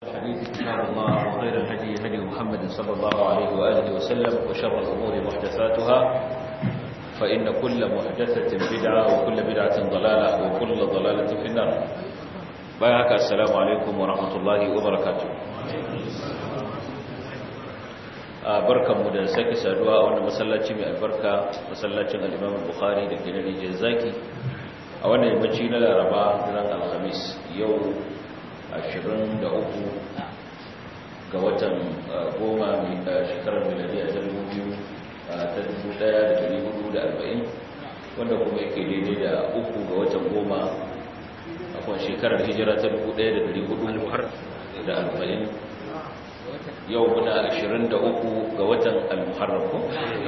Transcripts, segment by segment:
الحديث كتاب الله وخير الهدي هدي محمد صلى الله عليه وآله وسلم وشر الأمور محدثاتها فإن كل محدثة بدعة وكل بدعة ضلالة وكل ضلالة في النار بايعك السلام عليكم ورحمة الله وبركاته barkanmu da sake saduwa a wannan masallaci mai albarka masallacin al-Imam Bukhari da ke nan Zaki a wannan yammaci na Laraba ran Alhamis yau 23 ga watan goma mai shekarar miladi a zargin biyu ta 1440 wanda kuma yake daidai da uku ga watan goma a kwan shekarar hijira ta 1440 yau muna 23 ga watan al-muharram ko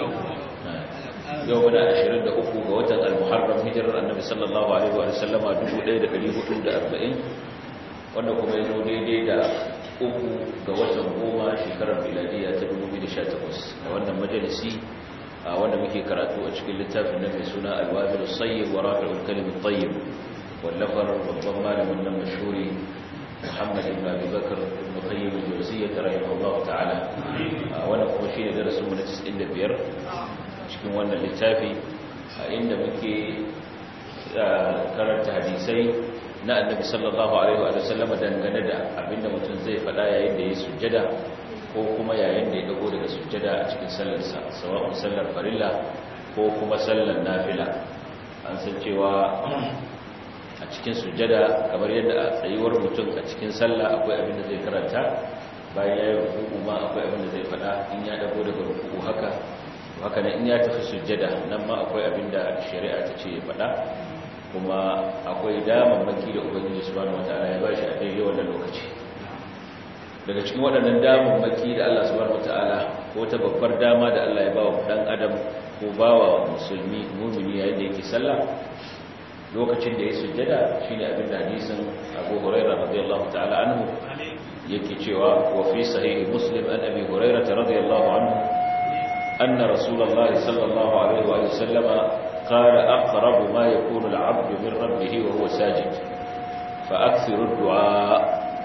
yau muna 23 ga watan al-muharram hijirar annabi sallallahu alaihi wa sallama 1440 wanda kuma ya zo daidai da uku ga watan goma shekarar miladiya ta 2018 a wannan majalisi a wanda muke karatu a cikin littafin na mai suna alwabil sayyid wa rafi'ul kalimin tayyib wallafar babban malamin nan mashhuri Muhammad ibn Abi Bakr ibn Qayyim al-Jawziyyah rahimahullah ta'ala wannan kuma shine darasin mu na 95 cikin wannan littafi a inda muke karanta hadisai na annabi sallallahu alaihi wa sallama dangane da abinda mutum zai faɗa yayin da ya sujjada ko kuma yayin da ya dago daga sujjada a cikin sallarsa sawa'un sallar farilla ko kuma sallar nafila an san cewa a cikin sujjada kamar yadda a tsayuwar mutum a cikin sallah akwai abin da zai karanta bayan ya yi rukuku ma akwai abin da zai faɗa in ya dago daga rukuku haka haka nan in ya tafi sujjada nan ma akwai abin da shari'a ta ce ya faɗa kuma akwai damammaki da ubangiji subhanahu wataala ya bashi a daidai wannan lokaci daga cikin waɗannan damammaki da Allah subhanahu wataala ko ta babbar dama da Allah ya bawa dan adam ko bawa musulmi mu'mini yayin da yake sallah lokacin da ya sujjada shine abin da hadisin Abu Hurairah radiyallahu ta'ala anhu yake cewa wa fi sahih Muslim an Abi Hurairah radiyallahu anhu anna Rasulullahi sallallahu alaihi wa sallama قال أقرب ما يكون العبد من ربه وهو ساجد فأكثر الدعاء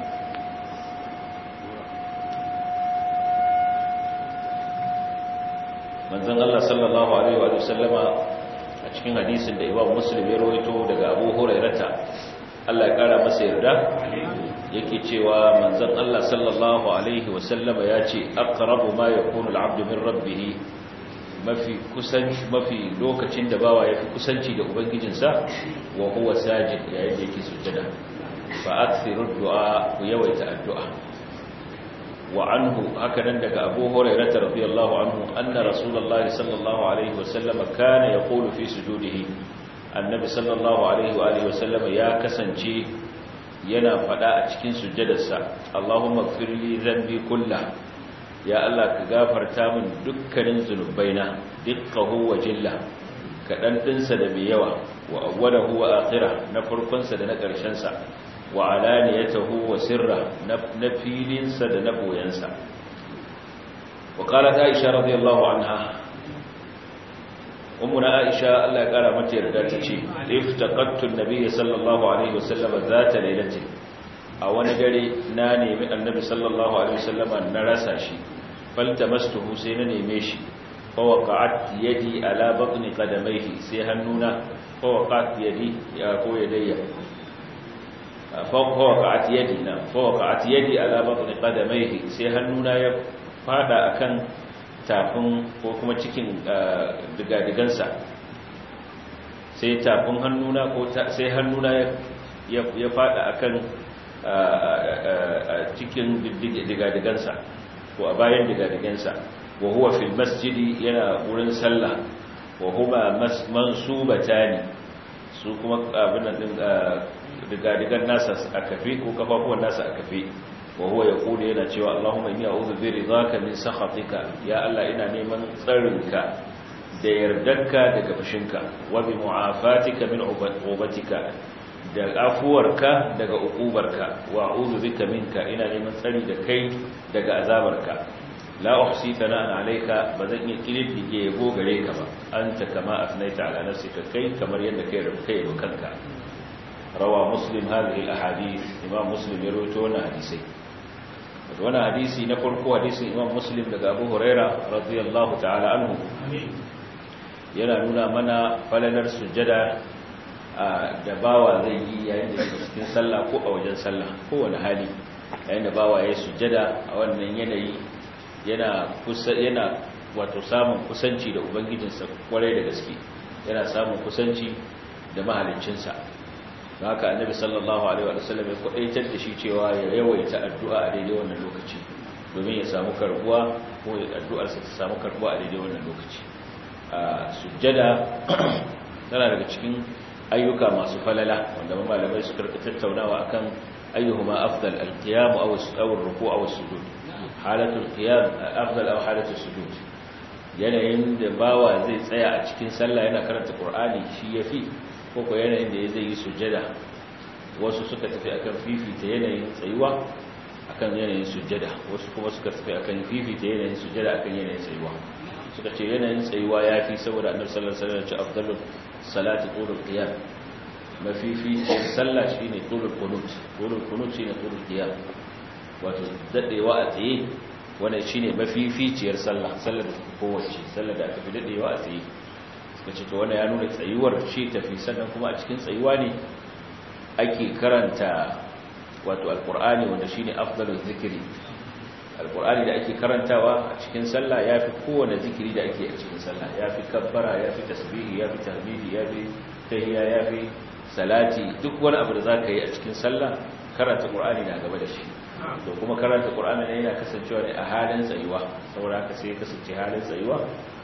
manzon Allah sallallahu alaihi wa sallama a cikin hadisin da Imam Muslim ya rawaito daga Abu Hurairata Allah ya kara masa yarda yake cewa manzon Allah sallallahu alaihi wa sallama ya ce aqrabu ma yakunu al-'abdu min rabbih mafi kusanci mafi lokacin da bawa yafi kusanci da ubangijinsa wa huwa sajid yayin da yake sujjada fa akthiru du'a ku yawaita addu'a wa anhu hakanan daga Abu Hurairah radiyallahu anhu anna Rasulullahi sallallahu alaihi wasallam kana yaqulu fi sujudihi annabi sallallahu alaihi wa alihi wasallam ya kasance yana fada a cikin sujjadarsa Allahumma ighfir li dhanbi kullahu ya Allah ka gafarta min dukkanin zunubaina dukkahu wa jilla kadan dinsa da mai yawa wa awwalahu wa akhirah na farkonsa da na ƙarshensa wa alaniyatahu wa sirra na filinsa da na boyansa wa qalat aisha radiyallahu anha ummuna aisha Allah ya kara mata yarda tace iftaqattu an-nabiy sallallahu alaihi wasallam zata lailati a wani dare na nemi annabi sallallahu alaihi wasallam na rasa shi faltamastuhu sai na neme shi fawaqa'at yadi ala batni qadamayhi sai hannuna fawaqa'at yadi ya ko yadayya fawaqa'at yadi na fawaqa'at yadi ala batni qadamayhi sai hannuna ya fada akan tafin ko kuma cikin digadigansa sai tafin hannuna ko sai hannuna ya fada akan cikin digadigansa ko a bayan digadigansa wa huwa fil masjidi yana wurin sallah wa huma mansubatani su kuma abin din digadigan nasa a kafe ko kafafuwan nasa a kafe wa huwa yaqulu yana cewa Allahumma inni a'udhu bi ridaka min sakhatika ya Allah ina neman tsarinka da yardarka daga fushinka wa bi mu'afatika min ubatika da afuwarka daga ukubarka wa a'udhu bika minka ina neman tsari da kai daga azabarka la uhsi thana'an alayka bazan iya kididdige yabo gare ka ba anta kama afnaita ala nafsika kai kamar yadda kai rubuta kai kanka rawa muslim hadhihi alahadith imam muslim ya rawaito wannan hadisi wani hadisi na farko hadisin imam muslim daga abu huraira radiyallahu ta'ala anhu yana nuna mana falalar sujjada da bawa zai yi yayin da yake cikin sallah ko a wajen sallah ko wani hali yayin da bawa ya sujjada a wannan yanayi yana kusa yana wato samun kusanci da ubangijinsa kwarai da gaske yana samun kusanci da mahaliccinsa don haka annabi sallallahu alaihi wa sallam ya kwadaitar da shi cewa ya yawaita addu'a a daidai wannan lokaci domin ya samu karbuwa ko addu'arsa ta samu karbuwa a daidai wannan lokaci a sujjada tana daga cikin ayyuka masu falala wanda malamai suka rika tattaunawa akan ayyuhuma afdal al-qiyam aw ar-ruku' aw as-sujud halatul qiyam afdal aw halatul sujud yanayin da bawa zai tsaya a cikin sallah yana karanta qur'ani shi yafi ko ko yanayin da zai yi sujjada wasu suka tafi akan fifita yanayin tsayuwa akan yanayin sujjada wasu kuma suka tafi akan fifita yanayin sujjada akan yanayin tsayuwa suka ce yanayin tsayuwa yafi saboda annabi sallallahu alaihi wasallam ya ce afdalus salati tulul qiyam mafifi sallah shine tulul qunut tulul qunut shine tulul qiyam wato dadewa a tsaye wannan shine mafificiyar sallah sallar da kowace sallar da aka fi dadewa a tsaye suka ce to wannan ya nuna tsayuwar ce tafi sannan kuma a cikin tsayuwa ne ake karanta wato alqur'ani wanda shine afdaluz zikri alqur'ani da ake karantawa a cikin sallah yafi kowane zikiri da ake a cikin sallah yafi kabbara yafi tasbihi yafi tahmidi yafi tahiyya yafi salati duk wani abu da zaka yi a cikin sallah karanta qur'ani na gaba da shi to kuma karanta qur'ani ne yana kasancewa ne a halin tsayuwa saboda haka sai ya kasance halin tsayuwa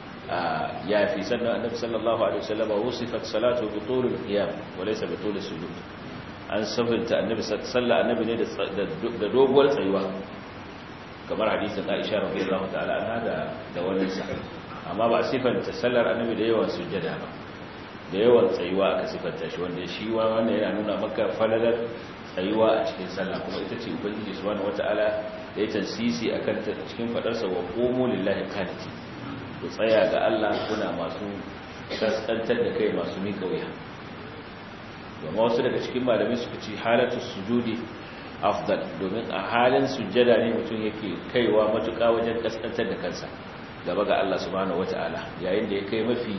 yafi sannan annabi sallallahu alaihi wasallam wasifat salatu bi tulil qiyam wa laysa bi tulis sujud an sabunta annabi sallallahu annabi ne da doguwar tsayuwa kamar hadisin Aisha radiyallahu ta'ala anha da da wannan sa amma ba sifanta sallar annabi da yawan sujjada ba da yawan tsayuwa aka sifanta shi wanda shi wa wannan yana nuna maka falalar tsayuwa a cikin sallah kuma ita ce ubangiji subhanahu wata'ala da ya tansisi akan ta cikin fadar sa wa qumu lillahi qaniti ku tsaya ga Allah kuna masu kaskantar da kai masu mika wuya amma wasu daga cikin malamai suka ce halatu sujudi afdal domin a halin sujjada ne mutum yake kaiwa matuƙa wajen kaskantar da kansa gaba ga Allah subhanahu wata'ala yayin da ya kai mafi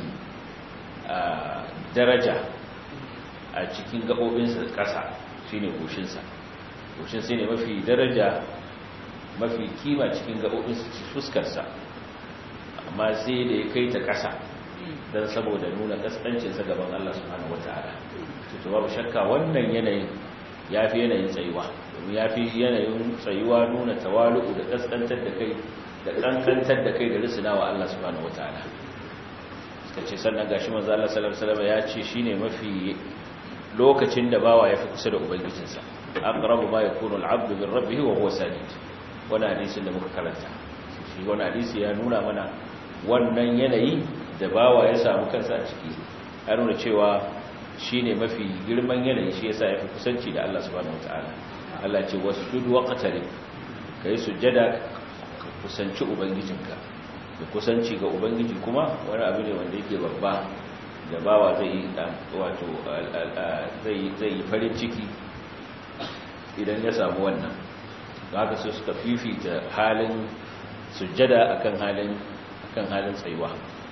daraja a cikin gaɓoɓinsa ƙasa shine goshinsa goshin sai ne mafi daraja mafi kima cikin gaɓoɓinsa fuskarsa amma sai da ya kai ta ƙasa don saboda nuna ƙasƙancinsa gaban Allah subhanahu wata'ala to babu shakka wannan yanayin ya fi yanayin tsayuwa domin ya fi yanayin tsayuwa nuna tawalu'u da kaskantar da kai da kankantar da kai da risina wa Allah subhanahu wataala suka ce sannan gashi manzo Allah sallallahu alaihi wasallam ya ce shine mafi lokacin da bawa ya fi kusa da ubangijinsa aqrabu ma yakunu al-'abdu min rabbih wa huwa sajid wannan hadisin da muka karanta shi wannan hadisi ya nuna mana wannan yanayi da bawa ya samu kansa a ciki ya nuna cewa shi ne mafi girman yanayi shi yasa ya fi kusanci da Allah subhanahu wataala Allah ce wasjud waqtarib kai sujjada ka kusanci ubangijinka da kusanci ga ubangiji kuma wani abu ne wanda yake babba da bawa zai wato zai zai farin ciki idan ya samu wannan haka sai suka fifita halin sujjada akan halin akan halin tsayuwa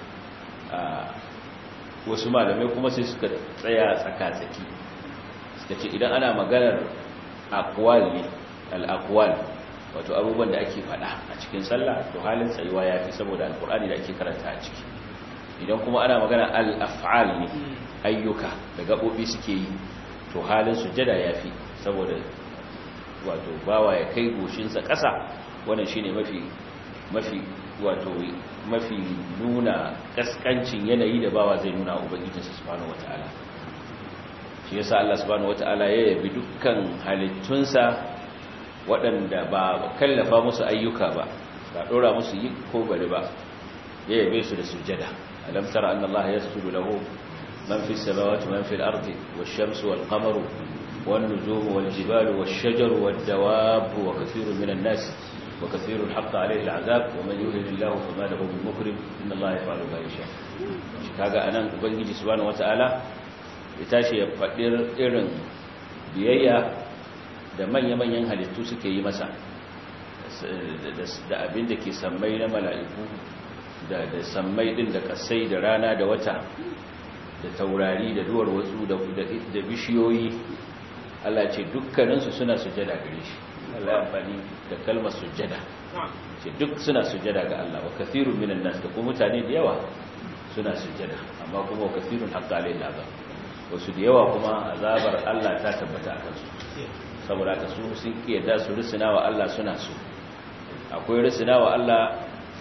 wasu malamai kuma sai suka tsaya tsaka-tsaki suka ce idan ana maganar akwal ne al'akwal wato abubuwan da ake fada a cikin sallah to halin tsayuwa ya fi saboda alkur'ani da ake karanta a ciki idan kuma ana magana al'af'al ne ayyuka da gaɓoɓi suke yi to halin sujada ya fi saboda wato bawa ya kai goshinsa ƙasa wannan shi ne mafi mafi wato mafi nuna kaskancin yanayi da bawa zai nuna ubangijinsa subhanahu wataala shi yasa Allah subhanahu wataala ya yabi dukkan halittunsa waɗanda ba kallafa musu ayyuka ba ba dora musu yi ko bari ba ya yabe su da sujjada alam tara anna Allah yasjudu lahu man fis samawati man fil ardi wash-shamsu wal-qamaru wan-nujumu wal-jibalu wash-shajaru wad-dawabu wa kathirun minan nas وكثير حق عليه العذاب ومن يهن الله فما له من مكرم ان الله يفعل ما يشاء kaga anan ubangiji subhanahu wataala ya tashi ya fadir irin biyayya da manya-manyan halittu suke yi masa da abin da ke sammai na mala'iku da da sammai din da kasai da rana da wata da taurari da duwar wasu da da bishiyoyi Allah ce dukkaninsu suna sujada gare shi Allah ya amfani da kalmar sujada ce duk suna sujada ga Allah wa kathirun minan nas da kuma mutane da yawa suna sujada amma kuma wa kathirun haqqa alayhi azab wasu da yawa kuma azabar Allah ta tabbata akan su saboda ka su sun kiyada su risina wa Allah suna so akwai risina wa Allah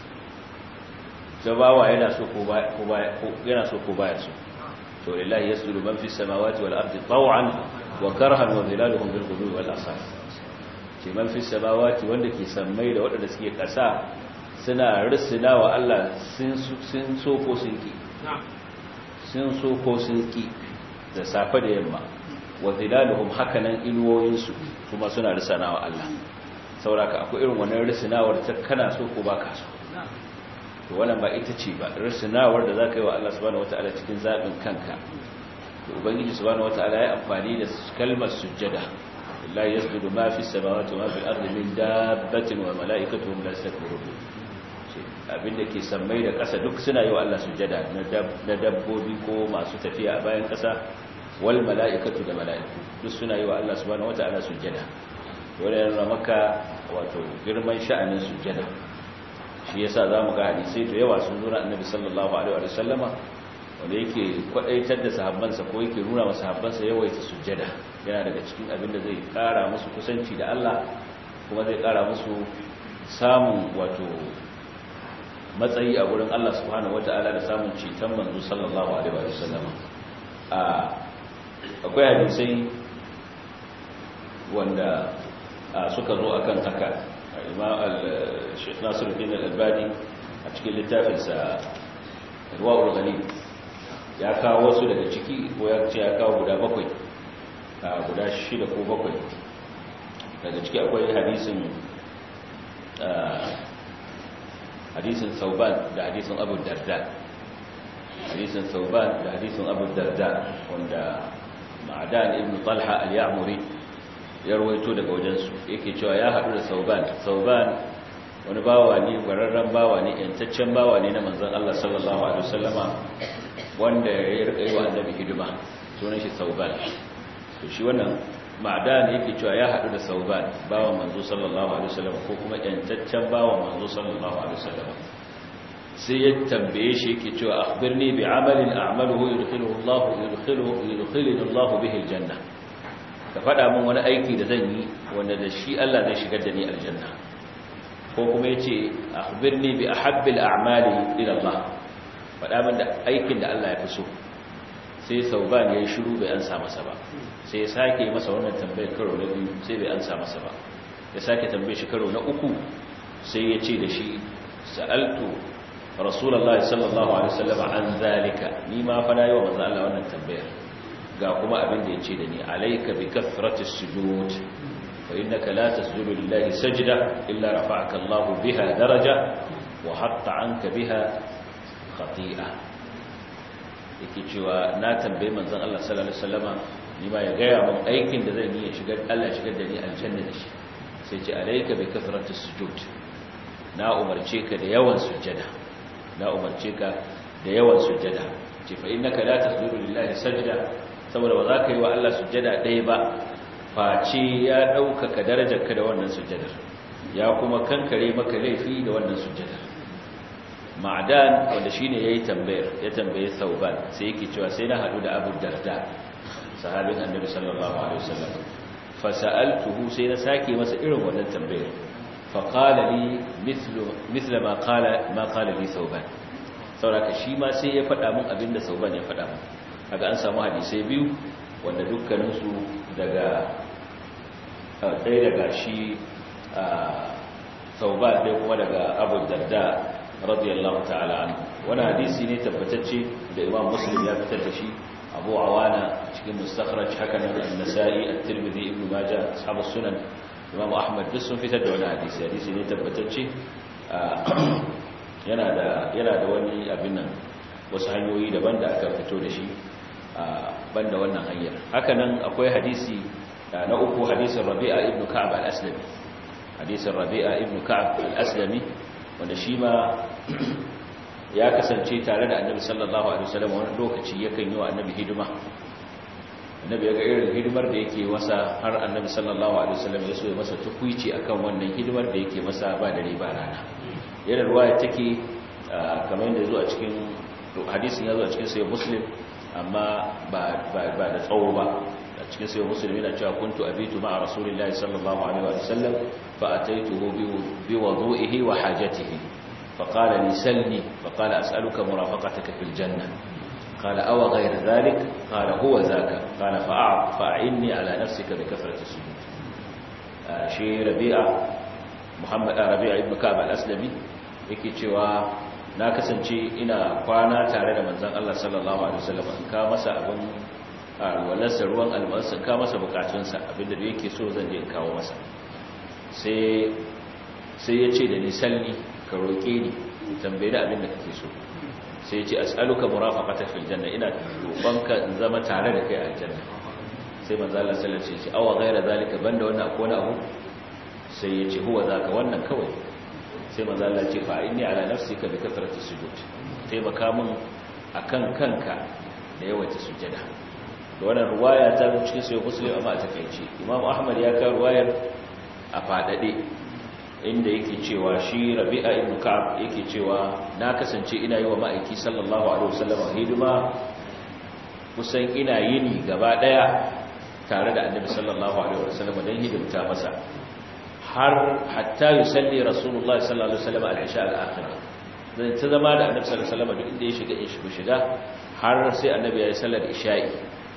jabawa yana so ko ba yana so ko baya so to lillahi yasjudu man fis samawati wal ardi taw'an wa karhan wa dhilaluhum bil ghudwi wal asal ce man fis samawati wanda ke sammai da wadanda suke kasa suna risina wa Allah sun sun so ko sun ki sun so ko sun ki da safe da yamma wa zilaluhum hakanan inuwoyinsu kuma suna risana wa Allah sauraka akwai irin wannan risinawar ta kana so ko baka so to wannan ba ita ce ba risinawar da zaka yi wa Allah subhanahu wataala cikin zabin kanka to ubangiji subhanahu wataala ya amfani da kalmar sujjada la yasjudu ma fi samawati wa ma fil ardi min dabbatin wa malaikatuhum la yastakbirun abinda ke sammai da ƙasa duk suna yi wa Allah sujjada na dabbobi ko masu tafiya a bayan ƙasa wal mala'ikatu da mala'iku duk suna yi wa Allah subhanahu wata'ala sujjada wanda yana maka wato girman sha'anin sujjada shi yasa zamu ga hadisi da yawa sun nuna annabi sallallahu alaihi wa sallama wanda yake kwadaitar da sahabbansa ko yake nuna wa sahabbansa yawaita sujjada yana daga cikin abin da zai kara musu kusanci da Allah kuma zai kara musu samun wato matsayi a gurin Allah subhanahu wata'ala da samun ceton manzo sallallahu alaihi wa sallama a akwai hadisai wanda suka zo akan haka imam al-sheikh nasiruddin al-albani a cikin littafinsa ruwa'ul ghani ya kawo wasu daga ciki ko ya ce ya kawo guda bakwai guda shida ko bakwai daga ciki akwai hadisin hadisin sauban da hadisin abu darda hadisin sauban da hadisin abu darda wanda ma'adan ibn talha al-ya'muri ya rawaito daga wajensu yake cewa ya haɗu da sauban sauban wani bawa ne bararren bawa ne yantaccen bawa ne na manzon Allah sallallahu alaihi wasallama wanda ya rika yi wa annabi hidima sunan shi sauban to shi wannan ma'adan yake cewa ya haɗu da sauban bawan manzo sallallahu alaihi wasallama ko kuma yantaccen bawan manzo sallallahu alaihi wasallama sai ya tambaye shi yake cewa akhbirni bi amalin a'maluhu yudkhiluhu Allah yudkhiluhu yudkhiluhu Allah bihi aljanna ka fada min wani aiki da zan yi wanda da shi Allah zai shigar da ni aljanna ko kuma yace akhbirni bi ahabbil a'mali ila Allah fada min da aikin da Allah ya fi so sai sauban yayi shiru bai ansa masa ba sai ya sake masa wannan tambayar karo na biyu sai bai ansa masa ba ya sake tambaye shi karo na uku sai ya ce da shi sa'altu rasulullahi sallallahu alaihi wasallam an zalika ni ma fa nayi wa manzo Allah wannan tambayar ga kuma abin da yace da ni alayka bi kathrati sujud fa innaka la tasjudu lillahi sajda illa rafa'aka Allah biha daraja wa hatta anka biha khati'a yake cewa na tambaye manzon Allah sallallahu alaihi wasallama ni ma ya gaya mun aikin da zan yi ya shigar Allah ya shigar da ni aljanna da shi sai ce alayka bi kathrati sujud na umarce ka da yawan sujjada na umarce ka da yawan sujjada ce fa innaka la tasjudu lillahi sajda saboda ba za ka yi wa Allah sujjada ɗaya ba face ya ɗaukaka darajarka da wannan sujjadar ya kuma kankare maka laifi da wannan sujjadar ma'adan wanda shine yayi tambayar ya tambaye sauban sai yake cewa sai na hadu da Abu Darda sahabin Annabi sallallahu alaihi wasallam fa sa'altuhu sai na sake masa irin wannan tambayar fa qala li mithlu mithla ma qala ma qala li sauban sauraka shi ma sai ya faɗa mun abinda sauban ya faɗa mun kaga an samu hadisai biyu wanda dukkaninsu daga ɗaya daga shi sauban ɗaya kuma daga abu darda radiyallahu ta'ala anhu wani hadisi ne tabbatacce da imam muslim ya fitar da shi abu awana cikin mustakhraj haka nan an-nasa'i at-tirmidhi ibn majah ashabu sunan imam ahmad duk sun fitar da wani hadisi hadisi ne tabbatacce yana da yana da wani abin nan wasu hanyoyi daban da aka fito da shi banda wannan hanyar haka nan akwai hadisi na uku hadisin rabi'a ibn ka'ab al-aslami hadisin rabi'a ibn ka'ab al-aslami wanda shi ma ya kasance tare da annabi sallallahu alaihi wasallam wani lokaci yakan yi wa annabi hidima annabi ya ga irin hidimar da yake masa har annabi sallallahu alaihi wasallam ya so ya masa tukuici akan wannan hidimar da yake masa ba dare ba rana yana ruwaya take kamar yadda zo a cikin hadisin ya zo a cikin sai muslim amma ba ba da tsawo ba a cikin sai muslim yana cewa kuntu abitu ma'a rasulillahi sallallahu alaihi wasallam fa ataituhu bi wudu'ihi wa hajatihi فقال لي سلني فقال أسألك مرافقتك في الجنة قال أو غير ذلك قال هو ذاك قال فأعط فأعني على نفسك بكثرة السجود شيء ربيع محمد ربيع ابن كعب الأسلمي yake cewa na kasance ina kwana tare da manzon Allah sallallahu alaihi wasallam in ka masa abin walarsa ruwan almansa ka masa bukatunsa abinda da yake so zan je in kawo masa sai sai ya ce da ni salli ka roƙe ni tambaye da abin da kake so sai ce as'aluka murafaqata fil janna ina roƙonka in zama tare da kai a aljanna sai manzo Allah sallallahu alaihi wasallam awa ghaira zalika banda wannan akwai wani abu sai ya ce huwa zaka wannan kawai sai manzo Allah ce fa inni ala nafsika bi kathrati sujud sai baka mun akan kanka da yawaita sujada da wannan ruwaya ta cikin sai muslim amma a takeice imam ahmad ya ka ruwayar a fadade inda yake cewa shi rabi'a ibn ka'ab yake cewa na kasance ina yi wa ma'aiki sallallahu alaihi wasallam hidima kusan ina yini gaba daya tare da annabi sallallahu alaihi wasallam dan hidimta masa har hatta yusalli rasulullahi sallallahu alaihi wasallam al-isha al-akhirah dan ta zama da annabi sallallahu alaihi wasallam duk inda ya shiga in shi shiga har sai annabi ya yi sallar isha'i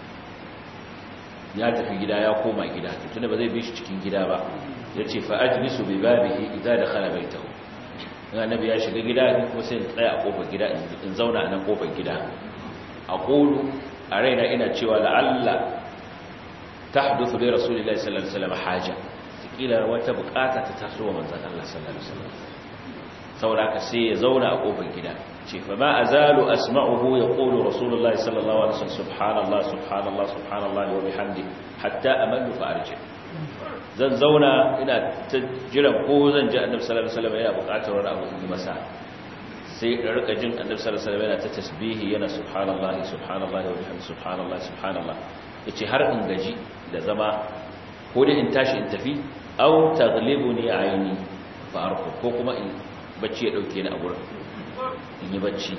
ya tafi gida ya koma gida tunda ba zai bi shi cikin gida ba ya ce fa'ajlisu bi babihi idan da khala baitahu annabi ya shiga gida ni kuma sai in tsaya a kofar gida in zauna a nan kofar gida a qulu a raina ina cewa la'alla tahduthu li rasulillahi sallallahu alaihi wasallam haja kila wata bukata ta taso wa manzon Allah sallallahu alaihi wasallam saboda ka sai ya zauna a kofar gida ce fa ma azalu asma'uhu yaqulu rasulullahi sallallahu alaihi wasallam subhanallah subhanallah subhanallah wa bihamdi hatta amallu fa arji zan zauna ina ta jiran ko zan ji annabi sallallahu alaihi wasallam yana buƙatar wani abu in masa sai in rika jin annabi sallallahu alaihi wasallam yana ta tasbihi yana subhanallahi subhanallahi wa bihamdi subhanallah subhanallah yace har in gaji da zama ko dai in tashi in tafi aw taghlibuni aini fa arku ko kuma in bacci ya dauke ni a gurin in yi bacci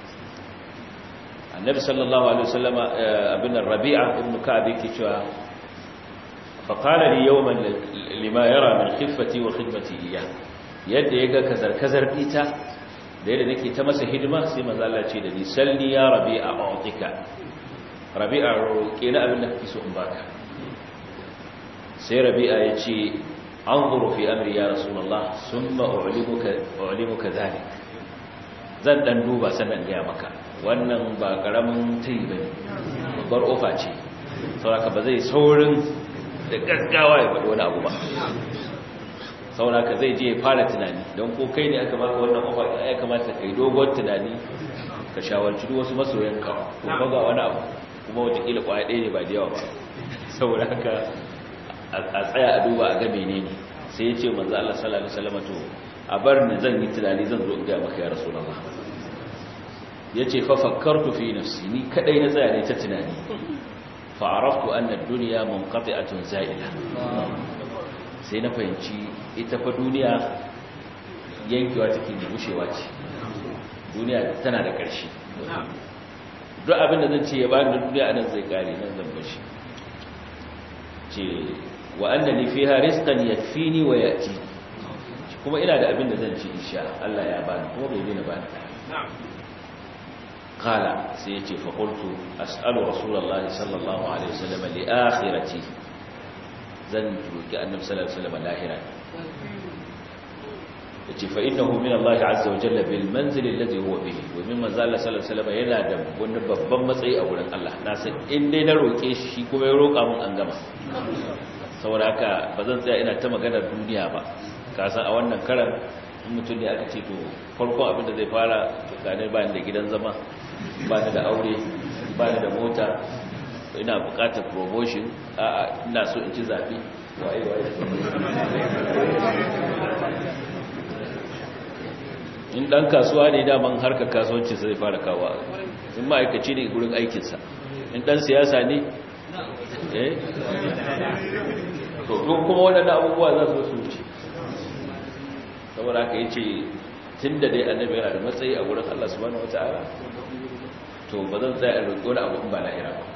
annabi sallallahu alaihi wasallam abin rabi'a ibn ka'ab yake cewa فقال لي يوما لما يرى من خفتي وخدمتي إياه yadda ya ga kazar-kazar ita da yadda nake ta masa hidima sai manzo Allah ce da ni salli ya rabi'a a'tika rabi'a roƙe na abin da kake so in baka sai rabi'a ya ce anzuru fi amri ya rasulullah summa u'limuka u'limuka zalik zan dan duba sannan ga maka wannan ba karamin tayi bane babbar ofa ce saboda ba zai saurin da gaggawa ya faɗi wani abu ba sauraka zai je ya fara tunani don ko kai ne aka maka wannan mafaɗa ya kamata ka yi dogon tunani ka shawarci duk wasu masoyanka ko baga wani abu kuma watakila kwaya ɗaya ne ba da yawa ba saboda haka a tsaya a duba a ga menene sai ya ce manzo Allah sallallahu alaihi wasallam to a bar ni zan yi tunani zan zo in ga maka ya rasulullah yace fa fakkartu fi nafsi ni kadai na tsaya ne ta tunani fa'araftu anna duniya munqati'atun za'ila sai na fahimci ita fa duniya yankewa take da gushewa ce duniya tana da ƙarshe duk abin da zan ce ya bani da duniya anan zai kare nan zan bashi ce wa annani fiha rizqan yakfini wa yati kuma ina da abin da zan ci insha Allah ya bani kuma bai dena bani قال سيتي فقلت أسأل رسول الله صلى الله عليه وسلم لآخرتي زنت كأن صلى الله عليه وسلم لاهرا فإنه من الله عز وجل بالمنزل الذي هو به ومما زال صلى الله عليه وسلم yana da wani babban matsayi a wurin Allah na san in dai na roke shi kuma ya roka mun an gama saboda haka bazan tsaya ina ta maganar duniya ba ka san a wannan karan mutum ne aka ce to farkon abin da zai fara tsakanin ba da gidan zama ba ni da aure ba ni da mota ina bukatar promotion a ina so in ci zaɓe waye waye in ɗan kasuwa ne daman harkar kasuwanci sai fara kawo in ma'aikaci ne gurin aikinsa in ɗan siyasa ne eh to kuma waɗanda abubuwa za su wuce saboda haka yi ce tun da dai annabi yana da matsayi a wurin Allah subhanahu wata'ala to ba zan tsaya a roƙi wani abu ba lahira ba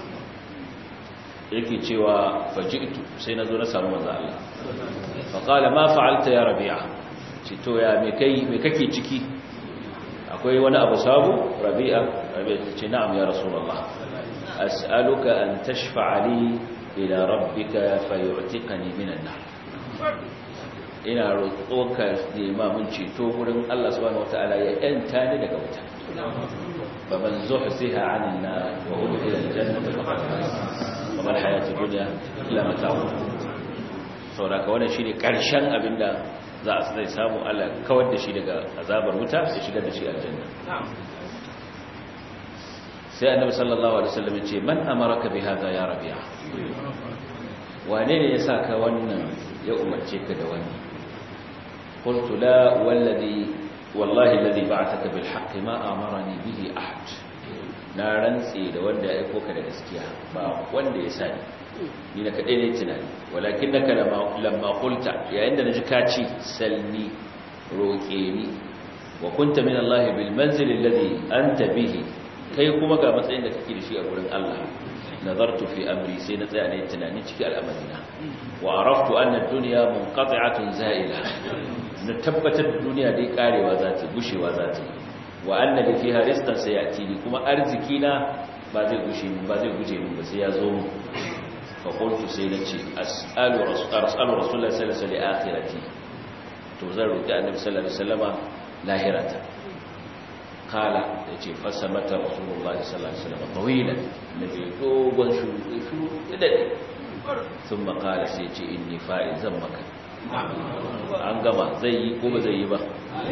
yake cewa faji'tu sai na zo na samu manzo Allah fa qala ma fa'alta ya rabi'a ce to ya me kai me kake ciki akwai wani abu sabu rabi'a rabi'a ce na'am ya rasulullah as'aluka an tashfa'a li ila rabbika fayu'tiqani minan nar ina roƙoka nema mun ceto wurin Allah subhanahu wataala ya yanta ni daga wuta fa man zuhsiha 'anil nar wa udkhila al-jannata faqad faz wa mal hayatud dunya illa mata'u saboda wannan shine karshen abinda za a sai samu Allah kawar da shi daga azabar wuta da shigar da shi aljanna sai annabi sallallahu alaihi wasallam ya ce man amaraka bi hadha ya rabi'a wane ne ya saka wannan ya umarce ka da wannan قلت لا والذي والله الذي بعثك بالحق ما أمرني به أحد na rantse da wanda ya aiko ka da gaskiya ba wanda ya sani ni na kadai ne tunani walakin naka lamma qulta yayin da naji kaci salni roke ni wa kunta min Allah bil manzil alladhi anta bihi kai kuma ga matsayin da kake da shi a gurin Allah nazartu fi amri sai na tsaya ne tunani cikin al'amarina wa araftu anna ad-dunya munqati'atun za'ila na tabbatar da duniya dai karewa za ta gushewa za ta wa anna da fiha rizqan sayati kuma arziki na ba zai gushe min ba zai guje min ba sai ya zo mu fa qultu sai nace as'alu rasul rasulullahi sallallahu alaihi wasallam akhirati to zan roki annabi sallallahu alaihi wasallama lahirata kala yace fasamata rasulullahi sallallahu alaihi wasallam tawilan nabi dogon shuru shuru dade sun makala sai ce inni fa'il zan maka an gama zai yi ko ba zai yi ba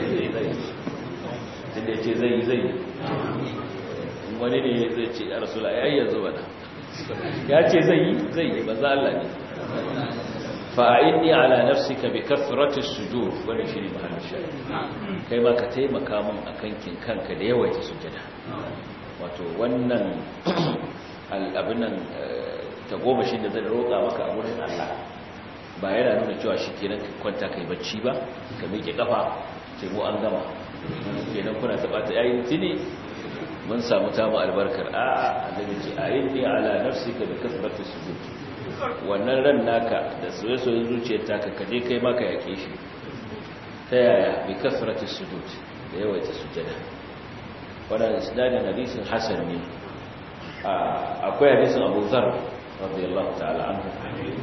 tunda ya ce zai yi zai yi wani ne zai ce a rasula ya yanzu bana ya ce zai yi zai yi ba za Allah ne fa'aini ala nafsika bi kathrati sujud wani shi ne mahallin shari kai ma ka taimaka min a kankin kanka da yawaita sujada wato wannan al'abinan ta goma shi da zai roƙa maka a wurin Allah ba yana nuna cewa shi kenan ka kwanta kai bacci ba ka miƙe ƙafa ce mu an gama kenan kuna taɓa ta yayin tuni mun samu tamu albarkar a annabi ce ayin ni ala nafsika bi kasrati sujud wannan ran naka da soyayyen zuciyar taka ka je kai maka yake shi ta yaya bi kasrati sujud da yawaita sujada wannan isnadin hadisin hasan ne akwai hadisin Abu Dharr radiyallahu ta'ala anhu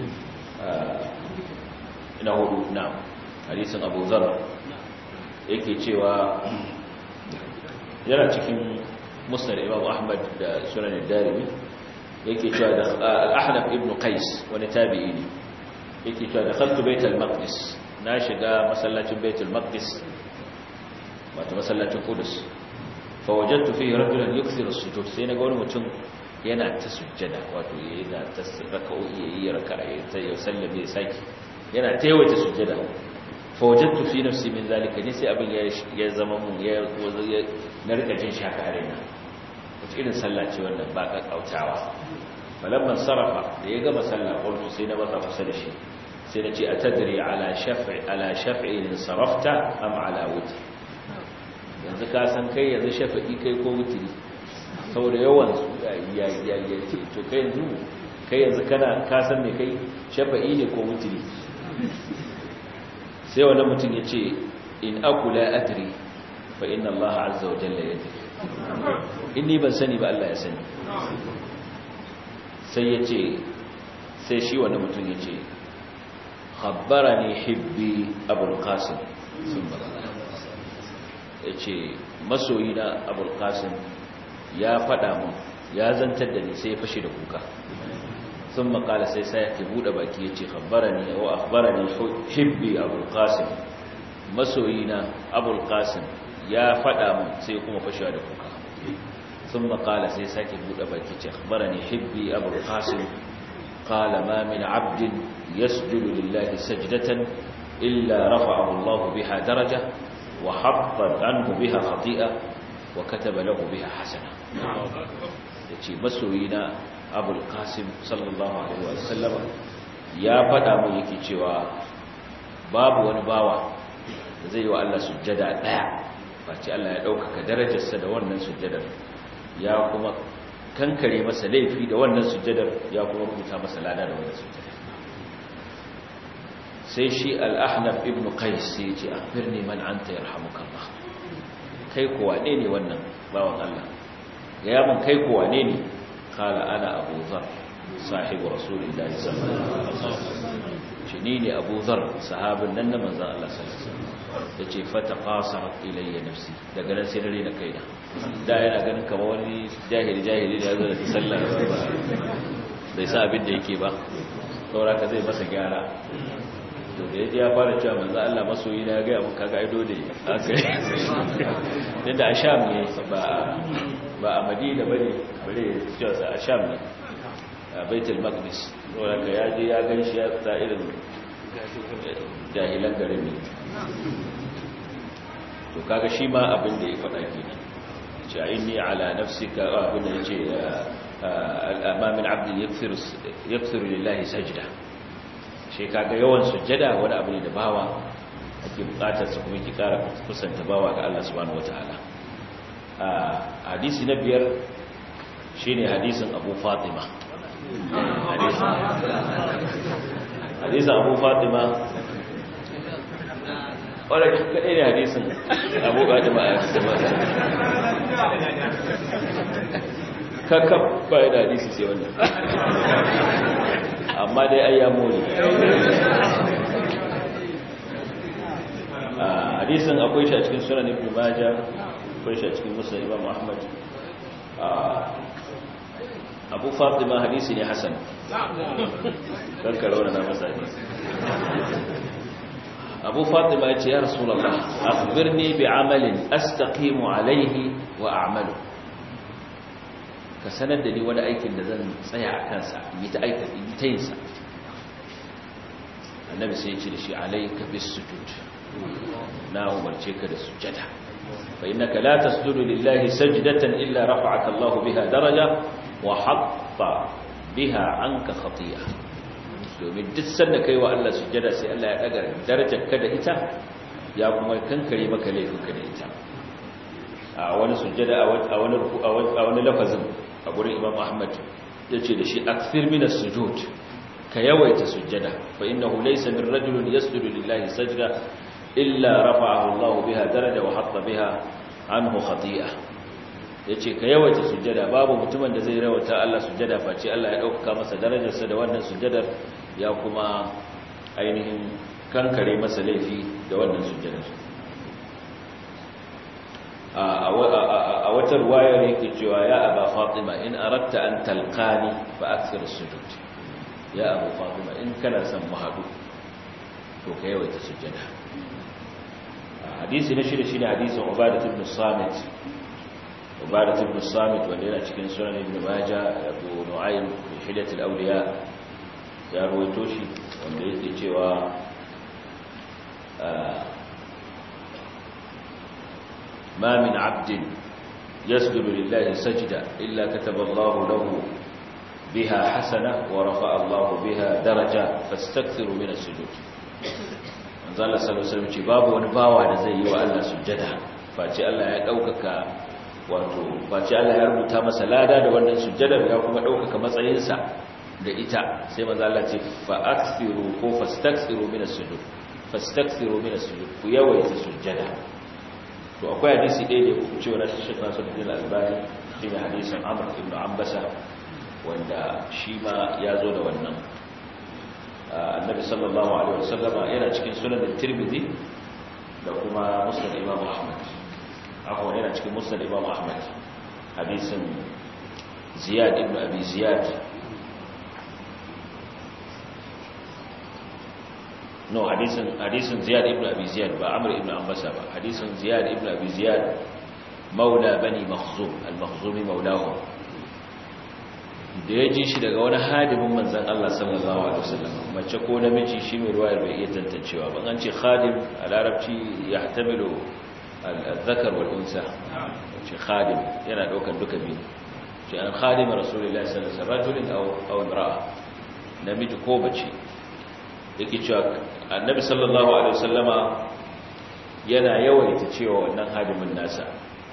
ina hudu na hadisin Abu Dharr yake cewa yana cikin musnad Imam Ahmad da Sunan Ad-Darimi yake cewa da Al-Ahnaf ibn Qais wani tabi'i ne yake cewa dakhaltu Bait al-Maqdis na shiga masallacin Bait al-Maqdis wato masallacin Qudus fa wajadtu fihi rajulan yukthiru as-sujud sai naga wani mutum yana ta sujjada wato yana ta raka'o'i yayi raka'a ya sallame ya saki yana ta yawaita sujjada fa wajadtu fi nafsi min zalika ne sai abin ya zama mun ya na rika jin shaka a raina wace irin sallah ce wannan ba ka kautawa falamman sarafa da ya gama sallah qultu sai na basa kusa da shi sai na ce atadri ala shaf'i ala shaf'i sarafta am ala wutr yanzu ka san kai yanzu shafi'i kai ko wutri saboda yawan su ya ya ya to kai yanzu kai yanzu kana ka san me kai shafi'i ne ko wutri sai wani mutum ya ce in akula adri fa inna Allah azza wa jalla yadri inni ban sani ba Allah ya sani sai ya ce sai shi wani mutum ya ce khabbarani hibbi abul qasim sun ba ya ce masoyi na abul qasim ya faɗa mun ya zantar da ni sai ya fashe da kuka sun makala sai sai ya buɗe baki ya ce khabbarani wa akhbarani hibbi abul qasim masoyi na abul qasim ya faɗa mun sai kuma fashewa da kuka ثم قال سيساك بود بكي أخبرني حبي أبو القاسم قال ما من عبد يسجد لله سجدة إلا رفعه الله بها درجة وحطت عنه بها خطيئة وكتب له بها حسنة يتي مسوينا أبو القاسم صلى الله عليه وسلم يا فدا mu yake cewa babu wani bawa da zai yi wa Allah sujjada daya face Allah ya ɗaukaka darajarsa da wannan sujjadar ya kuma kankare masa laifi da wannan sujjadar ya kuma rubuta masa lada da wannan sujjadar sai shi al-ahnaf ibn qais sai ce akhbirni man anta yarhamukallah kai ko wane ne wannan bawan Allah ya mun kai ko wane ne kala ana abu zar sahibu rasulillahi sallallahu alaihi wasallam shi ne abu zar sahabin nan na manzon Allah sallallahu alaihi wasallam ya ce fata qasarat ilayya nafsi daga nan sai dare na kaina da yana ganin kamar wani jahili jahili da yazo da sallar bai sa abin da yake ba saboda ka zai masa gyara to da yaji ya fara cewa manzo Allah masoyi na ga mun kaga aido da aka yi da a Sham ne ba ba a Madina bane bare cewa sa a Sham ne a Baitul Maqdis saboda ka yaji ya ganshi ya ta irin jahilan garin ne to kaga shi ma abin da ya faɗa kenan ce inni ala nafsika abin da yace al-amam al-abd yakthir yakthir lillahi sajda shi kaga yawan sujjada wani abu ne da bawa ake bukatar su kuma ki kara kusanta bawa ga Allah subhanahu wataala hadisi na biyar shine hadisin Abu Fatima hadisin Abu Fatima wadda kaɗai ne hadisin abubuwa da ma'a da mata kakab bayan da hadisi sai wannan amma dai ai ya mori hadisin akwai shi a cikin sunan ibn majah akwai shi a cikin musa imam ahmad abu fatima hadisi ne hasan kankara wani na masa hadisi abu fatima ya ce ya rasulallah akhbirni bi amalin astaqimu alaihi wa a'malu ka sanar da ni wani aikin da zan tsaya a kansa yi ta aika yi ta yin sa annabi sai ya ce da shi alayka bis sujud na umarce ka da sujada fa innaka la tasjudu lillahi sajdatan illa rafa'aka Allahu biha daraja wa hatta biha anka khati'ah domin duk sanda kai wa Allah sujjada sai Allah ya daga darajar ka da ita ya kuma kankare maka laifinka da ita a wani sujjada a wani a wani lafazin a gurin Imam Ahmad yace da shi akthir min as-sujud ka yawaita sujjada fa innahu laysa min rajulin yasjudu lillahi sajda illa rafa'ahu Allah biha daraja wa hatta biha anhu khati'ah yace ka yawaita sujjada babu mutumin da zai rawata Allah sujjada face Allah ya dauka masa darajarsa da wannan sujjadar ya kuma ainihin kankare masa laifi da wannan sujjadar a wata ruwayar yake cewa ya aba fatima in aratta an talqani fa akthir sujud ya abu fatima in kana son mu hadu to ka yawaita sujjada hadisi na shida shine hadisin ubadah ibn samit ubadah ibn samit wanda yana cikin sunan ibn majah abu nu'aym fi hidat al-awliya ya ruwaito shi wanda yake cewa ma min abdin yasjudu lillahi sajda illa kataba Allahu lahu biha hasana wa rafa'a Allahu biha daraja fastakthiru min as-sujud manzo Allah sallallahu alaihi wasallam ce babu wani bawa da zai yi wa Allah sujjada face Allah ya daukaka wato face Allah ya rubuta masa lada da wannan sujjadar ya kuma daukaka matsayinsa da ita sai manzo Allah ce fa akthiru ko fastakthiru min as-sujud fastakthiru min as-sujud ku yawaita sujjada to akwai hadisi ɗaya da ku cewa na Sheikh Nasruddin Al-Albani shi ne hadisin Amr ibn Ambasa wanda shi ma ya zo da wannan annabi sallallahu alaihi wasallama yana cikin sunan Tirmidhi da kuma Musnad Imam Ahmad akwai yana cikin Musnad Imam Ahmad hadisin Ziyad ibn Abi Ziyad no hadisin hadisin ziyad ibn abi ziyad ba amr ibn ambasa ba hadisin ziyad ibn abi ziyad maula bani makhzum al-makhzumi maulahu da ya ji shi daga wani hadimin manzan Allah sallallahu alaihi wasallam mace ko namiji shi mai ruwayar bai iya tantancewa ba an ce khadim a larabci ya hatamilu al-zakar wal unsa ce khadim yana daukar duka biyu ce an khadim rasulullahi sallallahu alaihi wasallam aw aw imra'a namiji ko bace yake cewa annabi sallallahu alaihi wasallama yana yawaita cewa wannan hadimin nasa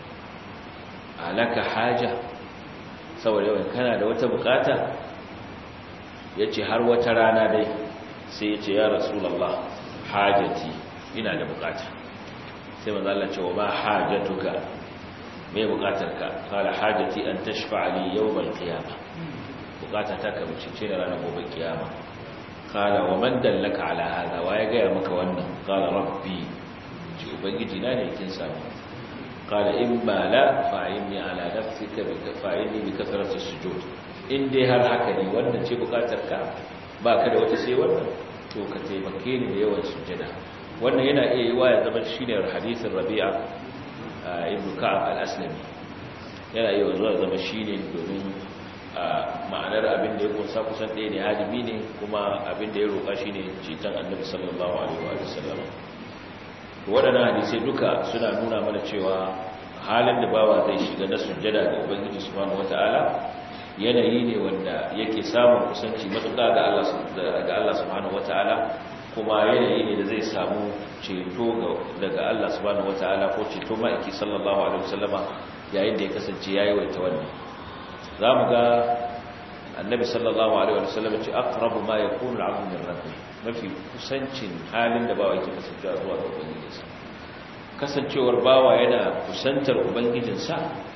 alaka haja saboda yawan kana da wata bukata ya ce har wata rana dai sai ya ce ya rasulallah hajati ina da bukata sai manzo Allah ce wa ma hajatuka me bukatarka kala hajati an tashfa li yawm al-qiyamah bukata ta ka bace ce ranar gobe kiyama kala wa man dallaka ala hada wa ya ga maka wannan kala rabbi ji ubangiji na ne kin samu قال إما لا فأعني على نفسك فأعني بكثرة السجود إن دي هر حكني وانا تي بقاترك ba ka da wata sai wannan to ka taimake ni da yawan sujjada wannan yana iya yi wa ya zama shine hadisin Rabi'a ibn Ka'ab al-Aslami yana iya zuwa zama shine domin ma'anar abin da ya kunsa kusan ɗaya ne hadimi ne kuma abin da ya roƙa shine citan Annabi sallallahu alaihi wa sallam waɗannan hadisai duka suna nuna mana cewa halin da bawa zai shiga na sujjada ga ubangiji subhanahu wataala yanayi ne wanda yake samun kusanci matuƙa ga Allah ga Allah subhanahu wataala kuma yanayi ne da zai samu ceto daga Allah subhanahu wataala ko ceto ma'aiki sallallahu alaihi wasallama yayin da ya kasance yayi waita wannan zamu ga annabi sallallahu alaihi wasallam ce aqrabu ma yakunu al-'abdu min rabbih mafi kusancin halin da bawa yake kasancewa zuwa ga ubangijinsa kasancewar bawa yana kusantar ubangijinsa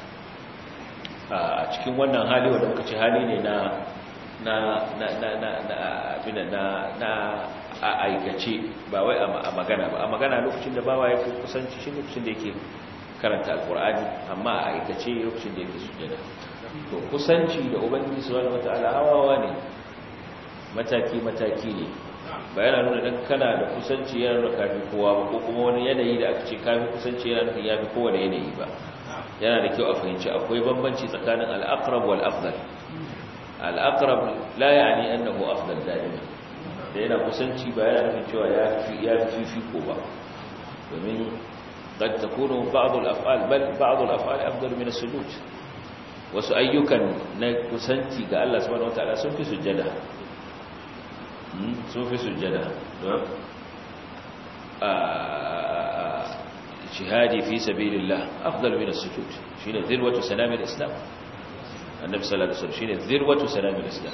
a cikin wannan hali wanda muka ce hali ne na na na na na na abin na na a aikace ba wai a magana ba a magana lokacin da bawa yake kusanci shi lokacin da yake karanta alqur'ani amma a aikace lokacin da yake sujjada to kusanci da ubangiji subhanahu wataala hawawa ne mataki mataki ne ba yana nuna dan kana da kusanci yana nuna kafi kowa ba ko kuma wani yanayi da aka ce kafi kusanci yana nufin yafi kowane yanayi ba yana da kyau a fahimci akwai bambanci tsakanin al-aqrab wal afdal al-aqrab la yani annahu afdal da'ima da yana kusanci ba yana nufin cewa yafi yafi fifiko ba domin قد تكون بعض الافعال بل بعض الافعال افضل من السجود wasu ayyukan na kusanci ga Allah subhanahu wataala sun fi sujjada sun fi sujjada don shihadi fi sabilillah afdal min as-sujud shine zirwatu salamil islam annabi sallallahu alaihi wasallam shine zirwatu salamil islam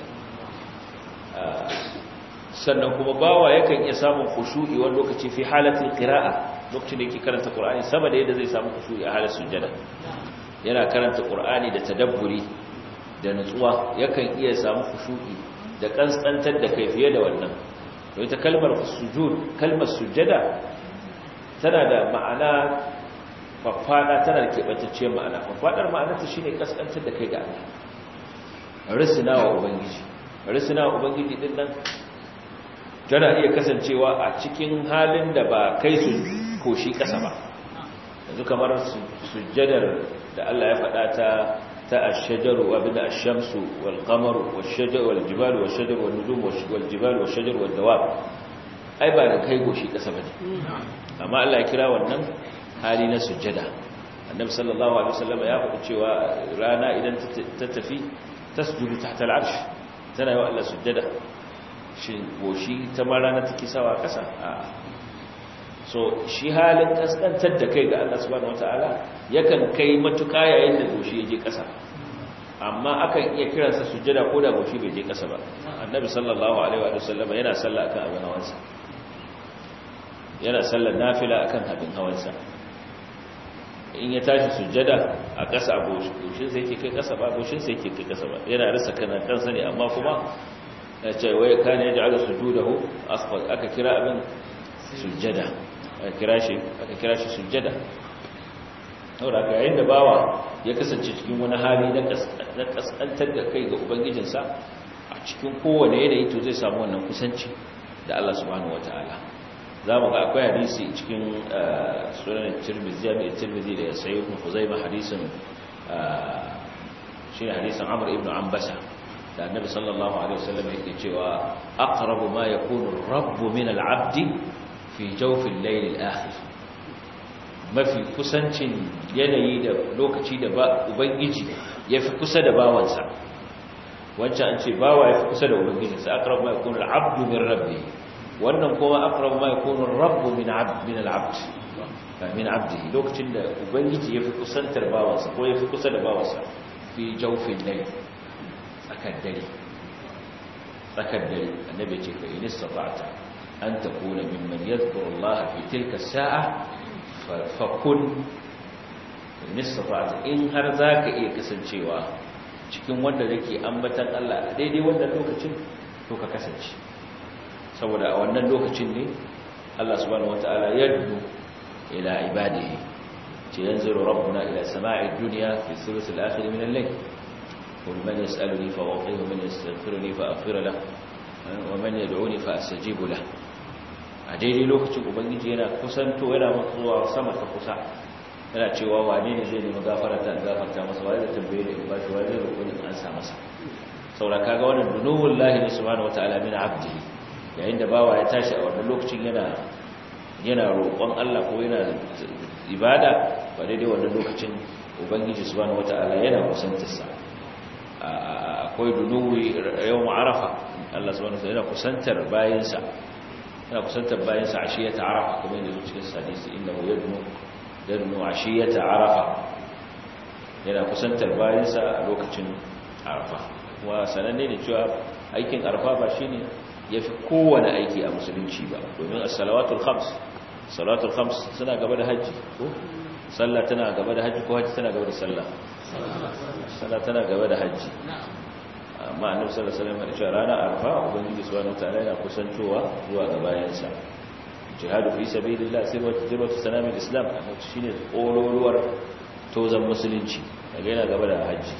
sannan kuma bawa yakan iya samun khushu'i wani lokaci fi halatul qira'a lokacin da yake karanta qur'ani sama da yadda zai samu khushu'i a halin sujjada yana karanta qur'ani da tadabburi da nutsuwa yakan iya samu khushu'i da kansantar da kai fiye da wannan to ita kalmar sujud kalmar sujjada tana da ma'ana faffada tana da kebantacciyar ma'ana faffadar ma'ana ta shine kaskantar da kai ga Allah risina wa ubangiji risina wa ubangiji din nan tana iya kasancewa a cikin halin da ba kai su koshi kasa ba yanzu kamar sujjadar da Allah ya faɗa ta ta ash-shajaru wa bida ash-shamsu wal qamaru wash-shajaru wal jibalu wash-shajaru wan nujum wal jibalu wash-shajaru wad dawab ai ba da kai goshi kasa bane amma Allah ya kira wannan hali na sujjada annabi sallallahu alaihi wasallam ya faɗi cewa rana idan ta tafi tasjudu tahta al-arsh tana yi wa Allah sujjada shi goshi ta ma rana take sawa kasa a so shi halin kaskantar da kai ga Allah subhanahu wataala yakan kai matuƙa yayin da goshi ya je ƙasa amma akan iya kiransa sujjada ko da goshi bai je ƙasa ba annabi sallallahu alaihi wa sallam yana sallah akan abin hawansa yana sallar nafila akan abin hawansa in ya tashi sujjada a ƙasa goshin sai yake kai ƙasa ba goshin sai yake kai ƙasa ba yana rasa kana kansa ne amma kuma ya ce wai kana yaj'alu sujudahu asfal aka kira abin sujjada aka kira shi aka kira shi sujjada saboda ka yayin da bawa ya kasance cikin wani hali na kaskantar da kai ga ubangijinsa a cikin kowane yanayi to zai samu wannan kusanci da Allah subhanahu wataala za mu ga akwai hadisi cikin sunan tirmidhi jami'ar tirmidhi da sayyid ibn khuzaimah hadisin shi ne hadisin amr ibn ambasa da annabi sallallahu alaihi wasallam yake cewa aqrabu ma yakunu ar-rabb min al-'abd fi jawf al-layl al-akhir mafi kusancin yanayi da lokaci da ubangiji yafi kusa da bawansa wancan an ce bawa yafi kusa da ubangiji sai aqrabu ma yakunu al-'abd min rabbi wannan kuma aqrabu ma yakunu ar-rabb min 'abd min al-'abd min 'abdihi lokacin da ubangiji yafi kusantar bawansa ko yafi kusa da bawansa fi jawfin layl tsakar dare tsakar dare annabi ce fa in istata'ta an takuna mimman yadhkuru Allah fi tilka sa'a fa kun in istata'ta in har zaka iya kasancewa cikin wanda yake ambatan Allah a daidai wannan lokacin to ka kasance saboda a wannan lokacin ne Allah subhanahu wataala yaddu ila ibadihi ce yanziru rabbuna ila sama'i dunya fi thuluth al-akhir min al-layl قل من يسألني فأعطيه ومن يستغفرني فأغفر له ومن يدعوني فأستجيب له a daidai lokacin ubangiji yana kusanto yana matsuwa sama ta kusa yana cewa wane ne zai nemi gafara ta gafarta masa wani da tambaye da in bashi wani zai roƙo ne an sa masa saura kaga wannan dunuwul lahi ne subhanahu wataala min abdihi yayin da bawa ya tashi a wannan lokacin yana yana roƙon Allah ko yana ibada ba daidai wannan lokacin ubangiji subhanahu wataala yana kusantarsa akwai dunuwi yawon arafa Allah subhanahu wa yana kusantar bayansa yana kusantar bayansa ashiyata arafa kuma yadda cikin hadisi innahu yadnu yadnu ashiyata arafa yana kusantar bayansa a lokacin arafa kuma sananne ne cewa aikin arafa ba shine yafi kowane aiki a musulunci ba domin as-salawatul khams salawatul khams suna gaba da haji ko sallah tana gaba da haji ko haji tana gaba da sallah sallah tana gaba da hajji amma annabi sallallahu alaihi wasallam ya ce ranar arfa ubangiji subhanahu wataala yana kusantowa zuwa ga bayansa jihadu fi sabilillah sirwatu sirwatu sanamil islam shine kololuwar tozan musulunci daga yana gaba da hajji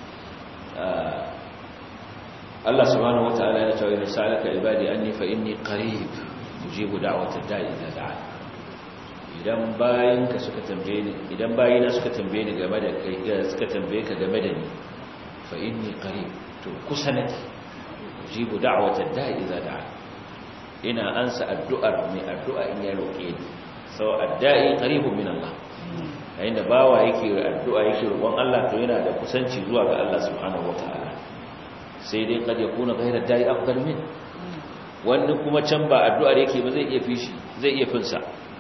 Allah subhanahu wataala ya ce wa sa'alaka ibadi anni fa inni qarib ujibu da'watad da'i idza da'a idan bayinka suka tambaye ni idan bayina suka tambaye ni game da kai suka tambaye ka game da ni fa inni qarib to kusa nake jibu da'watad da'i idza da'a ina ansa addu'ar mai addu'a in ya roke ni sau adda'i qaribun min Allah yayin da bawa yake addu'a yake roƙon Allah to yana da kusanci zuwa ga Allah subhanahu wataala sai dai kad yakuna ghayra da'i afdal min wanda kuma can ba addu'ar yake ba zai iya fishi zai iya finsa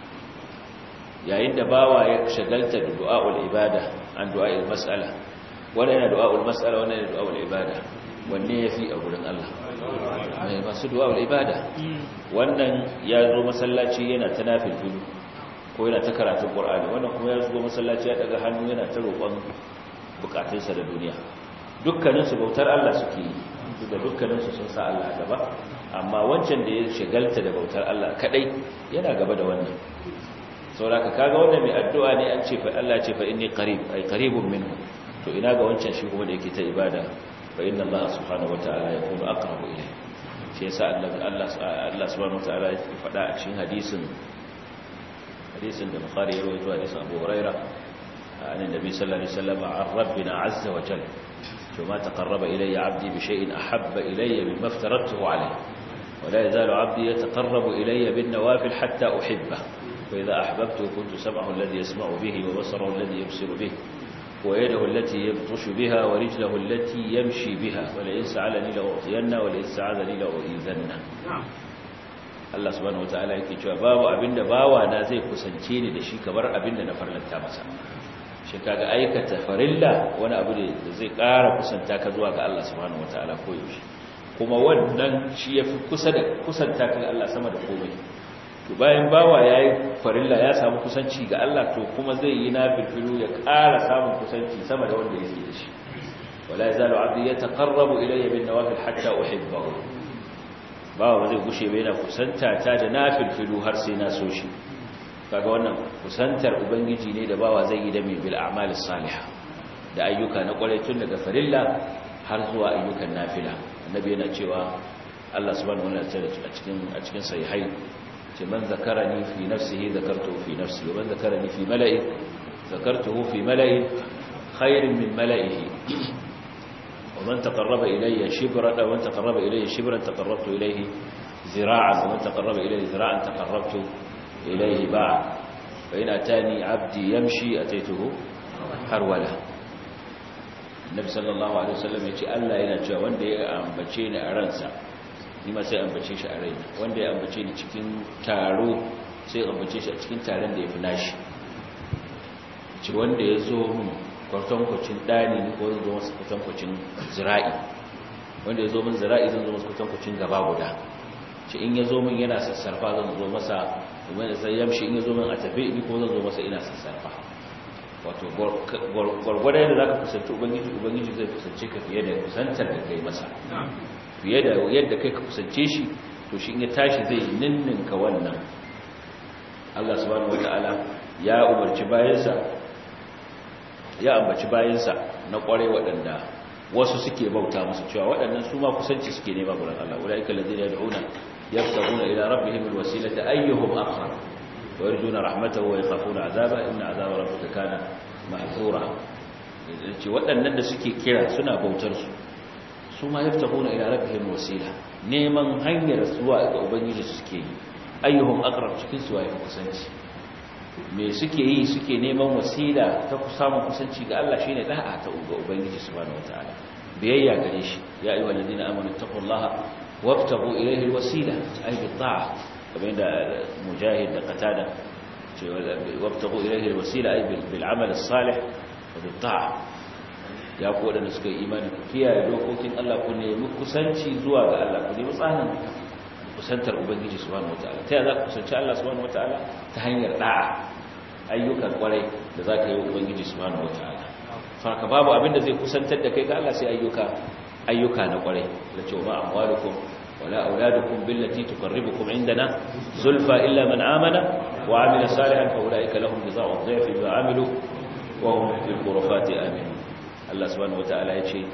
yayin da bawa ya shagalta da du'a'ul ibada an du'a'il mas'ala wanda yana du'a'ul mas'ala wanda yana du'a'ul ibada wanne yafi a gurin Allah mai masu du'a'ul ibada wannan ya zo masallaci yana ta nafilfilu ko yana ta karatun qur'ani wannan kuma ya zo masallaci ya daga hannu yana ta roƙon bukatunsa da duniya dukkanin su bautar Allah suke yi da dukkanin su sun sa Allah a gaba amma wancan da ya shagalta da bautar Allah kadai yana gaba da wannan sauraka kaga wanda mai addu'a ne an ce fa Allah ce fa inni qarib ay qaribun minhu to ina ga wancan shi kuma da yake ta ibada fa inna Allah subhanahu wataala yakunu aqrabu ilayhi shi yasa Allah Allah Allah subhanahu wataala ya faɗa a cikin hadisin hadisin da Bukhari ya rawaito hadisin Abu Hurairah an annabi sallallahu alaihi wasallam an rabbina azza wa jalla وما تقرب إلي عبدي بشيء أحب إلي مما افترضته عليه ولا يزال عبدي يتقرب إلي بالنوافل حتى أحبه وإذا أحببته كنت سمعه الذي يسمع به وبصره الذي يبصر به ويده التي يبطش بها ورجله التي يمشي بها ولئن سعلني لأعطينه ولئن سعذني لأؤذنه Allah subhanahu wataala yake cewa babu abinda bawa na zai kusance ni da shi kamar abinda na farlanta masa shi kaga aikata farilla wani abu ne da zai ƙara kusanta ka zuwa ga Allah subhanahu wataala ko yaushe kuma wannan shi yafi kusa da kusanta ka ga Allah sama da komai to bayan bawa yayi farilla ya samu kusanci ga Allah to kuma zai yi nafilu ya ƙara samun kusanci sama da wanda yake da shi wala yazalu abdi yataqarrabu ilayya bin nawafil hatta uhibbahu bawa ba zai gushe ba yana kusanta ta da nafilu har sai na so shi kaga wannan kusantar ubangiji ne da bawa zai yi da mai bil a'malis salihah da ayyuka na kwarai tun daga farilla har zuwa ayyukan nafila annabi yana cewa Allah subhanahu wa ta'ala a cikin a cikin sahihai ce man zakarani fi nafsihi zakartuhu fi nafsi wa man zakarani fi mala'i zakartuhu fi mala'i khairin min mala'ihi wa man taqarraba ilayya shibran wa man taqarraba ilayya shibran taqarrabtu ilayhi zira'an wa man taqarraba ilayya zira'an taqarrabtu ilayhi ba'an fa in atani 'abdi yamshi ataituhu harwala Nabi sallallahu alaihi wasallam ya ce Allah yana cewa wanda ya ambace ni a ransa ni ma sai ambace shi a raina wanda ya ambace ni cikin taro sai ambace shi a cikin taron da ya fi nashi ci wanda ya zo min kwatankwacin ɗani ni ko zan zo masa kwatankwacin zira'i wanda ya zo min zira'i zan zo masa kwatankwacin gaba guda ci in ya zo min yana sassarfa zan zo masa domin da sai yamshi in ya zo min a tafi ni ko zan zo masa ina sassarfa wato gwargwada yadda za ka kusanci ubangiji ubangiji zai kusance ka fiye da kusantar da kai masa fiye da yadda kai ka kusance shi to shi ya tashi zai ninninka wannan Allah subhanahu wataala ya umarci bayansa ya ambaci bayansa na kware waɗanda wasu suke bauta musu cewa waɗannan su ma kusanci suke nema gurin Allah ulaika allazina yad'una yabtaguna ila rabbihim alwasilata ayyuhum aqrab wa yarjuna rahmatahu wa yakhafuna azaba inna azaba rabbika kana ma'thura ce waɗannan da suke kira suna bautar su su ma yaftahuna ila rabbihim wasila neman hanyar zuwa ga ubangiji suke yi ayyuhum aqrab cikin su waye kusanci me suke yi suke neman wasila ta samun kusanci ga Allah shine da'a ta ga ubangiji subhanahu wataala biyayya gare shi ya ayyuhal ladina amanu taqullaha wabtaghu ilayhi alwasila ay bi ta'a kamar da mujahid da qatada ce wabtaghu ilayhi alwasila ay bil amal as-salih wa bi ta'a ya ku waɗanda suka yi imani ku kiyaye dokokin Allah ku nemi kusanci zuwa ga Allah ku nemi tsanin kusantar Ubangiji subhanahu wataala ta za ku kusanci Allah subhanahu wataala ta hanyar da'a ayyukan kwarai da za ka yi wa Ubangiji subhanahu wataala saka babu abin da zai kusantar da kai ga Allah sai ayyuka ayyuka na kwarai da ce ma amwalukum wala auladukum billati tuqarribukum indana zulfa illa man amana wa amila salihan fa ulaika lahum jazaa'u dhifi bima amilu wa hum fil ghurafati aminun Allah subhanahu wata'ala ya ce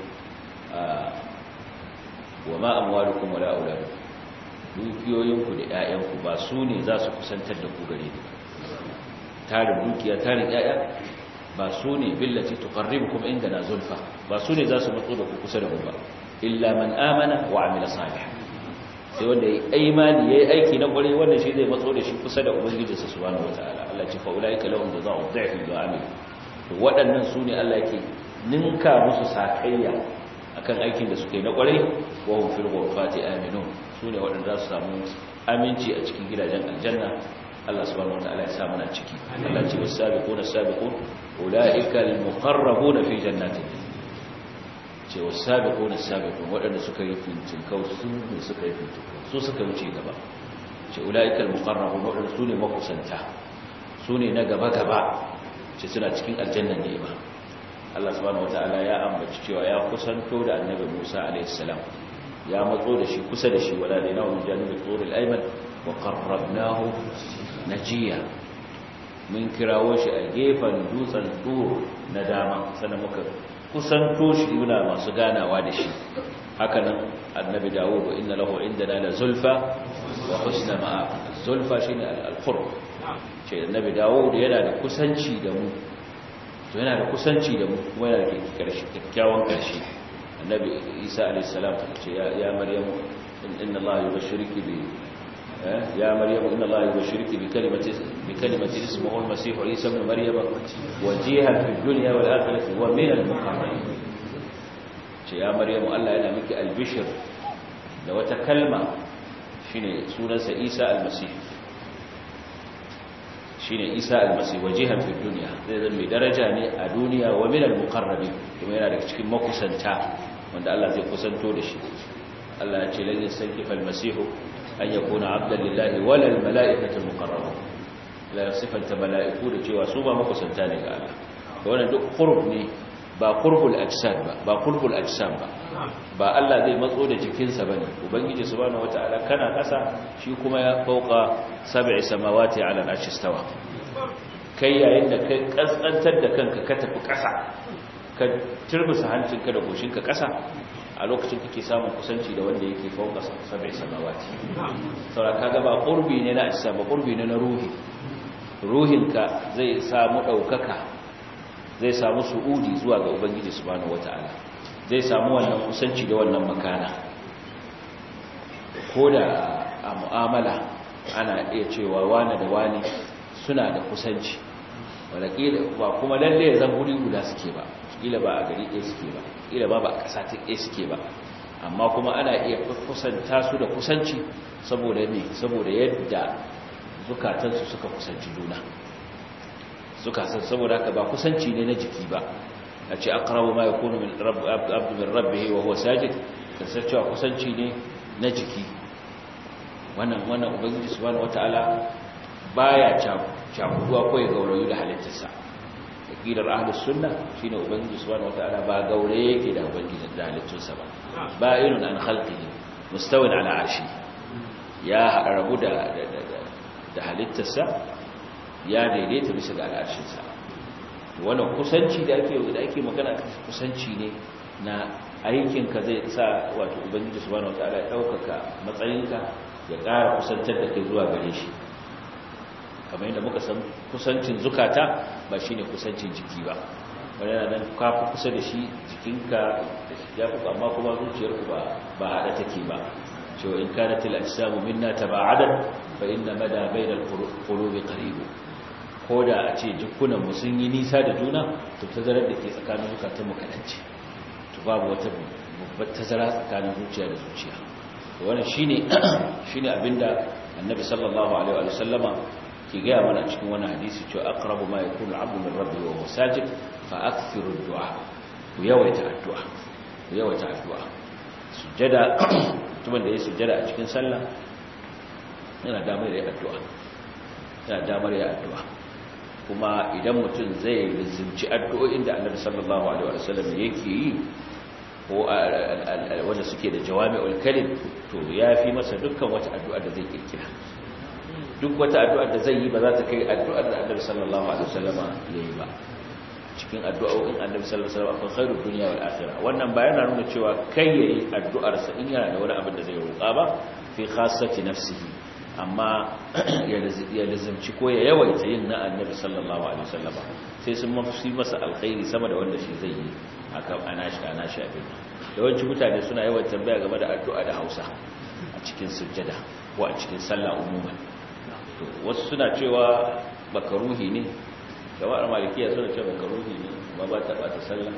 wa ma amwalukum wala auladukum dukiyoyinku da ƴaƴanku ba su ne za su kusantar da ku gare ni tarin dukiya tarin ƴaƴa ba su ne billati tuqarribukum indana zulfa ba su ne za su matso da ku kusa da mu ba illa man amana wa amila salih sai wanda yayi imani yayi aiki na kware wanda shi zai matso da shi kusa da ubangijinsa subhanahu wata'ala Allah ya ce fa ulaika lahum jazaa'u dhi'fi bi amil to waɗannan su ne Allah yake ninka musu sakayya akan aikin da suke na kwarai wa hum fil ghurfati aminun sune waɗanda za su samu aminci a cikin gidajen aljanna Allah subhanahu wataala ya sa mana ciki Allah ce was-sabiquna as-sabiqun ulaika al-muqarrabuna fi jannatin ce was-sabiquna as-sabiqun waɗanda suka yi fincin kau su ne suka yi fincin su suka wuce gaba ce ulaika al-muqarrabun waɗanda su ne makusanta su ne na gaba gaba ce suna cikin aljannan ne ba Allah subhanahu wataala ya ambaci cewa ya kusanto da annabi Musa alayhi salam ya matso da shi kusa da shi wala da nawu janibi turil ayman wa qarrabnahu najiya mun kirawo shi a gefen dutsen tur na dama sannan muka kusanto shi muna masu ganawa da shi haka nan annabi Dawud wa inna lahu indana la zulfa wa husna ma'a zulfa shine al-qurb ce annabi Dawud yana da kusanci da mu to yana da kusanci da mu kuma yana da kyakkyawan ƙarshe annabi isa alaihissalam ce ya maryamu inna allaha yubashshiruki bi ya maryamu inna allaha yubashshiruki bi kalimati bi kalimati ismuhu al-masih isa ibn maryama wajihan fi dunya wal akhirati wa min al-muqarrabin ce ya maryamu Allah yana miki albishir da wata kalma shine sunansa isa al-masih shine Isa almasi wajihan fi dunya zai zama mai daraja ne a duniya wa minal muqarrabin kuma yana daga cikin makusanta wanda Allah zai kusanto da shi Allah ya ce lan yasankifa almasihu an yakuna abdan lillahi wala almalaikatu almuqarrabun la sifanta malaiku da cewa su ba makusanta ne ga Allah to wannan duk qurb ne ba qurbul ajsad ba ba qurbul ajsam ba ba Allah zai matso da jikinsa bane ubangiji subhanahu wataala kana kasa shi kuma ya fauka sab'i samawati ala al-arshi stawa kai yayin da kai kaskantar da kanka ka tafi kasa ka turbusa hancinka da goshinka kasa a lokacin kake samun kusanci da wanda yake fauka sabai samawati saboda kaga ba qurbi ne na ajsa ba qurbi ne na ruhi ruhinka zai samu daukaka zai samu su'udi zuwa ga ubangiji subhanahu wataala zai samu wannan kusanci da wannan makana ko da a mu'amala ana iya cewa wani da wani suna da kusanci wadakila ba kuma lalle ya zan guri guda suke ba kila ba a gari ɗaya suke ba kila ba ba a ƙasa ta ɗaya suke ba amma kuma ana iya kusanta su da kusanci saboda ne saboda yadda zukatansu suka kusanci juna suka san saboda haka ba kusanci ne na jiki ba a ce aqrabu ma yakunu min abdu min rabbih wa huwa sajid kasancewa kusanci ne na jiki wannan wannan ubangiji subhanahu wataala baya cakuduwa ko ya gaurayu da halittarsa aqidar ahlus sunna shine ubangiji subhanahu wataala ba gaure yake da ubangiji da halittarsa ba ba'inun an khalqihi mustawin ala arshi ya rabu da da halittarsa ya daidaita bisa ga al'arshinsa wannan kusanci da ake da ake magana kusanci ne na aikinka zai sa wato ubangiji subhanahu wataala ya daukaka matsayinka ya ƙara kusantar da kai zuwa gare shi kamar yadda muka san kusancin zukata ba shine kusancin jiki ba wani yana nan kafi kusa da shi jikinka da shi ya fi amma kuma zuciyarku ba ba haɗa take ba cewa in kana til ajsamu minna taba'adan fa inna mada bainal qulubi qarib ko da a ce jikunan mu sun yi nisa da juna to tazarar da ke tsakanin zukatan mu kadance to babu wata babbar tazara tsakanin zuciya da zuciya wannan shine shine abinda annabi sallallahu alaihi wa sallama ke gaya mana cikin wani hadisi cewa aqrabu ma yakunu al-'abdu min rabbihi wa huwa sajid fa akthiru ad-du'a ku yawaita addu'a ku yawaita addu'a sujjada mutumin da ya sujjada a cikin sallah yana damar ya addu'a yana damar ya addu'a kuma idan mutum zai rizimci addu'o'in da annabi sallallahu alaihi wa sallam yake yi ko wanda suke da jawami'ul kalim to yafi masa dukkan wata addu'a da zai kirkira duk wata addu'ar da zai yi ba za ta kai addu'ar da annabi sallallahu alaihi wasallama ya yi ba cikin addu'o'in annabi sallallahu alaihi wasallam akwai khairud dunya wal akhirah wannan ba yana nuna cewa kai yayi addu'ar sa in yana da wani abin da zai roƙa ba fi khassati nafsihi amma ya lazimci ko ya yawaita yin na annabi sallallahu alaihi wasallama sai sun mafi masa alkhairi sama da wanda shi zai yi akan anashi anashi abin yawanci mutane suna yawan tambaya game da addu'a da Hausa a cikin sujjada ko a cikin sallah umuman wasu suna cewa bakaruhi ne kamar malikiya suna cewa bakaruhi ne ma ba ta bata sallah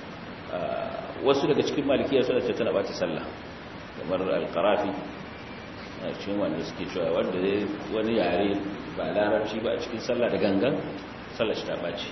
wasu daga cikin malikiya suna cewa tana bata sallah kamar alqarafi a cikin wanda suke cewa wanda wani yare ba larabci ba a cikin sallah da gangan sallah shi ta bace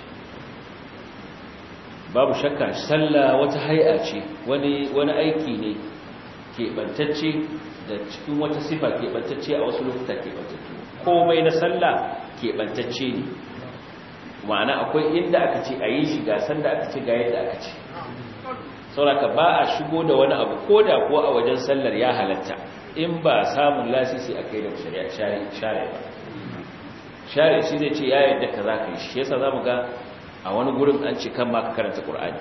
babu shakka sallah wata hay'a ce wani wani aiki ne keɓantacce da cikin wata sifa keɓantacce a wasu lokuta keɓantacce komai na sallah keɓantacce ne ma'ana akwai inda aka ce a yi shi ga sanda aka ce ga yadda aka ce sauraka ba a shigo da wani abu ko da kuwa a wajen sallar ya halatta in ba samun lasisi a kai da shari'a share ba share shi zai ce ya yadda ka za ka yi shi yasa za mu ga a wani gurin an ce kan ma ka karanta ƙur'ani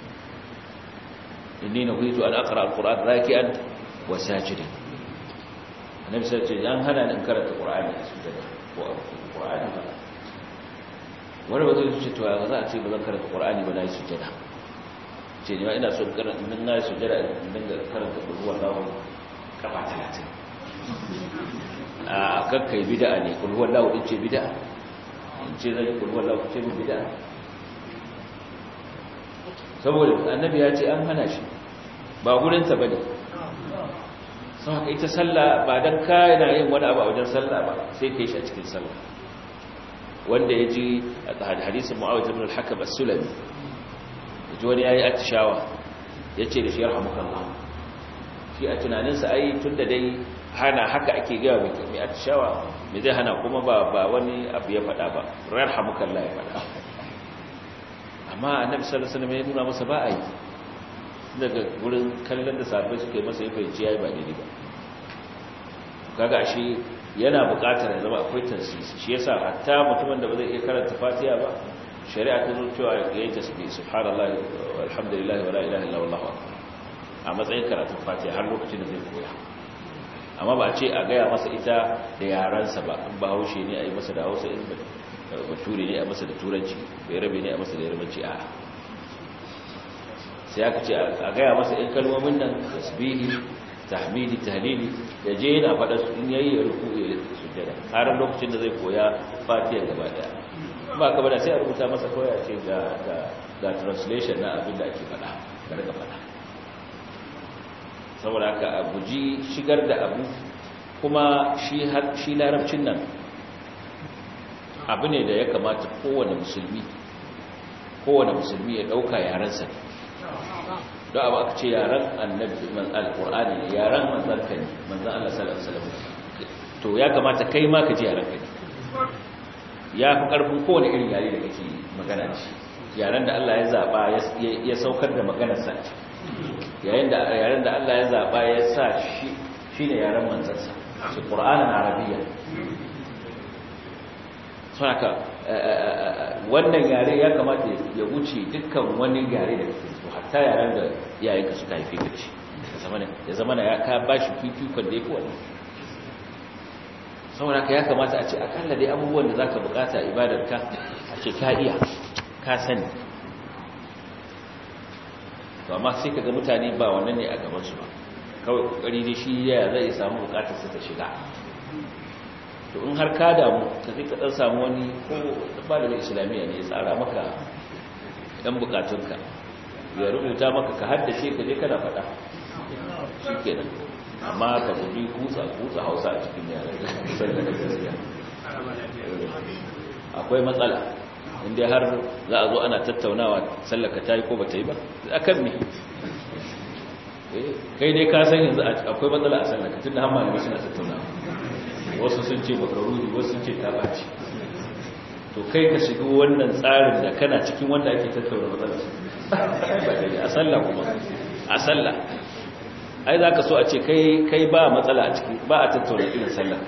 inni na huitu an akara al-ƙur'an raki'an wa sajidan annabi sai ce an hana ni karanta qur'ani a sujada ko qur'ani ba wani ba zai ce to ya za a ce ba zan karanta qur'ani ba na yi sujada ce ne ina so karanta min na yi sujada in dinga karanta ruwan lawo kafa 30 a kakkai bid'a ne kul huwa lahu din ce bid'a in ce zai kul huwa lahu ce bid'a saboda annabi ya ce an hana shi ba gurin ta bane sau haka ita sallah ba don kana yin wani abu a wajen sallah ba sai ka yi shi a cikin sallah wanda ya ji a hadisun mu'awar ibn al-hakam as-sulami ya ji wani ya yi atishawa ya ce da shi ya Allah shi a tunaninsa ai tun da dai hana haka ake gaya mai atishawa mai zai hana kuma ba wani abu ya faɗa ba rar hamukallah ya faɗa amma annabi sallallahu alaihi wasallam ya nuna masa ba a yi daga wurin kallon da sabai suka yi masa ya fahimci ya yi ba daidai ba kaga shi yana buƙatar ya zama akwai tansisi shi yasa hatta mutumin da ba zai iya karanta fatiha ba shari'a ta zo cewa ya yi tasbih subhanallahi walhamdulillahi wala ilaha illa wallahu akbar a matsayin karatun fatiha har lokacin da zai koya amma ba a ce a gaya masa ita da yaransa ba in ba haushe ne a yi masa da hausa in bature ne a masa da turanci bai rabe ne a masa da yarbanci a sai aka ce a gaya masa in kalmomin nan tasbihi tahmidi tahlili ya je yana faɗa su in yayi ya ruku ya sujjada har lokacin da zai koya fatiha gaba daya ba ka bada sai a rubuta masa koya ce ga ga ga translation na abin da ake faɗa ga daga faɗa saboda haka a guji shigar da abu kuma shi har shi larabcin nan abu ne da ya kamata kowane musulmi kowane musulmi ya dauka yarensa don abu aka ce yaren annabi man alqur'ani ne yaren manzon ka ne manzon Allah sallallahu alaihi wasallam to ya kamata kai ma ka ji yaren ka ne ya fi karfin kowane irin yare da kake magana da shi yaren da Allah ya zaba ya saukar da maganar sa yayin da yaren da Allah ya zaba ya sa shi shine yaren manzon sa shi qur'anin arabiyya saka wannan yare ya kamata ya wuce dukkan wani yare da kake so hatta yaren da yayin ka suka haife ka ci ya zama na ya ka bashi fifikon da yake wannan saboda ka ya kamata a ce akalla dai abubuwan da zaka bukata ibadar ka a ce ka iya ka sani to amma sai kaga mutane ba wannan ne a gaban su ba kawai kokari dai shi ya zai samu bukatar sa ta shiga to in har ka damu ka sai ka dan samu wani ko malamin islamiyya ne ya tsara maka dan bukatunka ya rubuta maka ka haddace ka je kana faɗa shikenan amma ka guji kusa kusa Hausa a cikin yaran sai da gaskiya akwai matsala inda har za a zo ana tattaunawa sallaka tayi ko bata yi ba akan me kai dai ka san yanzu akwai matsala a sallaka tunda har malamai suna tattaunawa wasu sun ce makaruni wasu sun ce tabaci to kai ka shiga wannan tsarin da kana cikin wanda ake tattauna matsalar a sallah kuma a sallah ai za ka so a ce kai ba matsala a ciki ba a tattauna irin sallah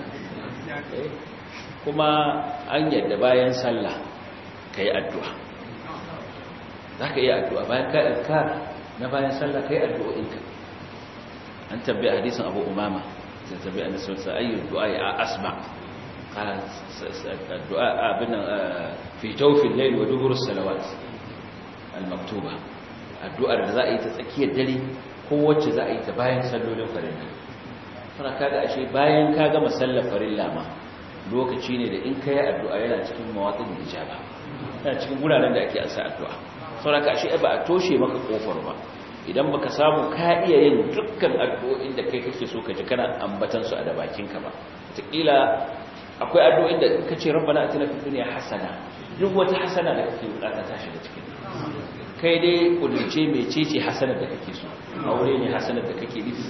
kuma an yadda bayan sallah ka yi addu'a za ka yi addu'a bayan ka addu'a na bayan sallah ka yi addu'o'inka an tabbai hadisin abu umama تتبع أن أي الدعاء أسمع قال الدعاء بنا في جوف الليل ودبر الصلوات المكتوبة الدعاء الرزائي تتأكيد دلي قوة زائي تباين سلو لو فرنا فأنا كاga ashe bayan ka gama sallar farilla ma lokaci ne da in kai addu'a yana cikin mawaƙin ijaba yana cikin guraren da ake ansa addu'a saboda ashe ba a toshe maka kofar ba idan baka samu ka iya yin dukkan addu'o'in da kai kake so ka ji kana ambatan su a da bakinka ba wataƙila akwai addu'o'in da ka ce rabbana atina fid dunya hasana duk wata hasana da kake bukata ta shiga cikin kai dai kullace mecece hasanar da kake so aure ne hasanar da kake nufi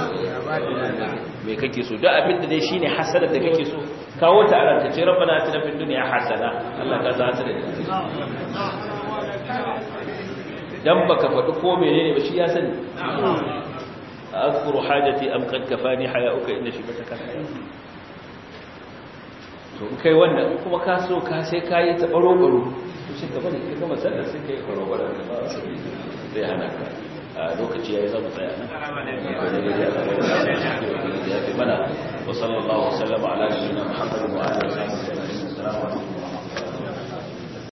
me kake so duk abin da dai shine hasanar da kake so kawo ta a ranka ce rabbana atina fid dunya hasana Allah ka za ta da dan baka faɗi ko menene ba shi ya sani azkuru hajati am qad kafani hayauka inna shibataka to kai wannan kuma ka so ka sai kai ta baro baro to shi ka bane kai kuma sallar sai kai baro baro zai hana ka a lokaci yayi zamu tsaya nan ya fi mana wa sallallahu wa sallama ala nabiyyina muhammadin wa alihi wa sahbihi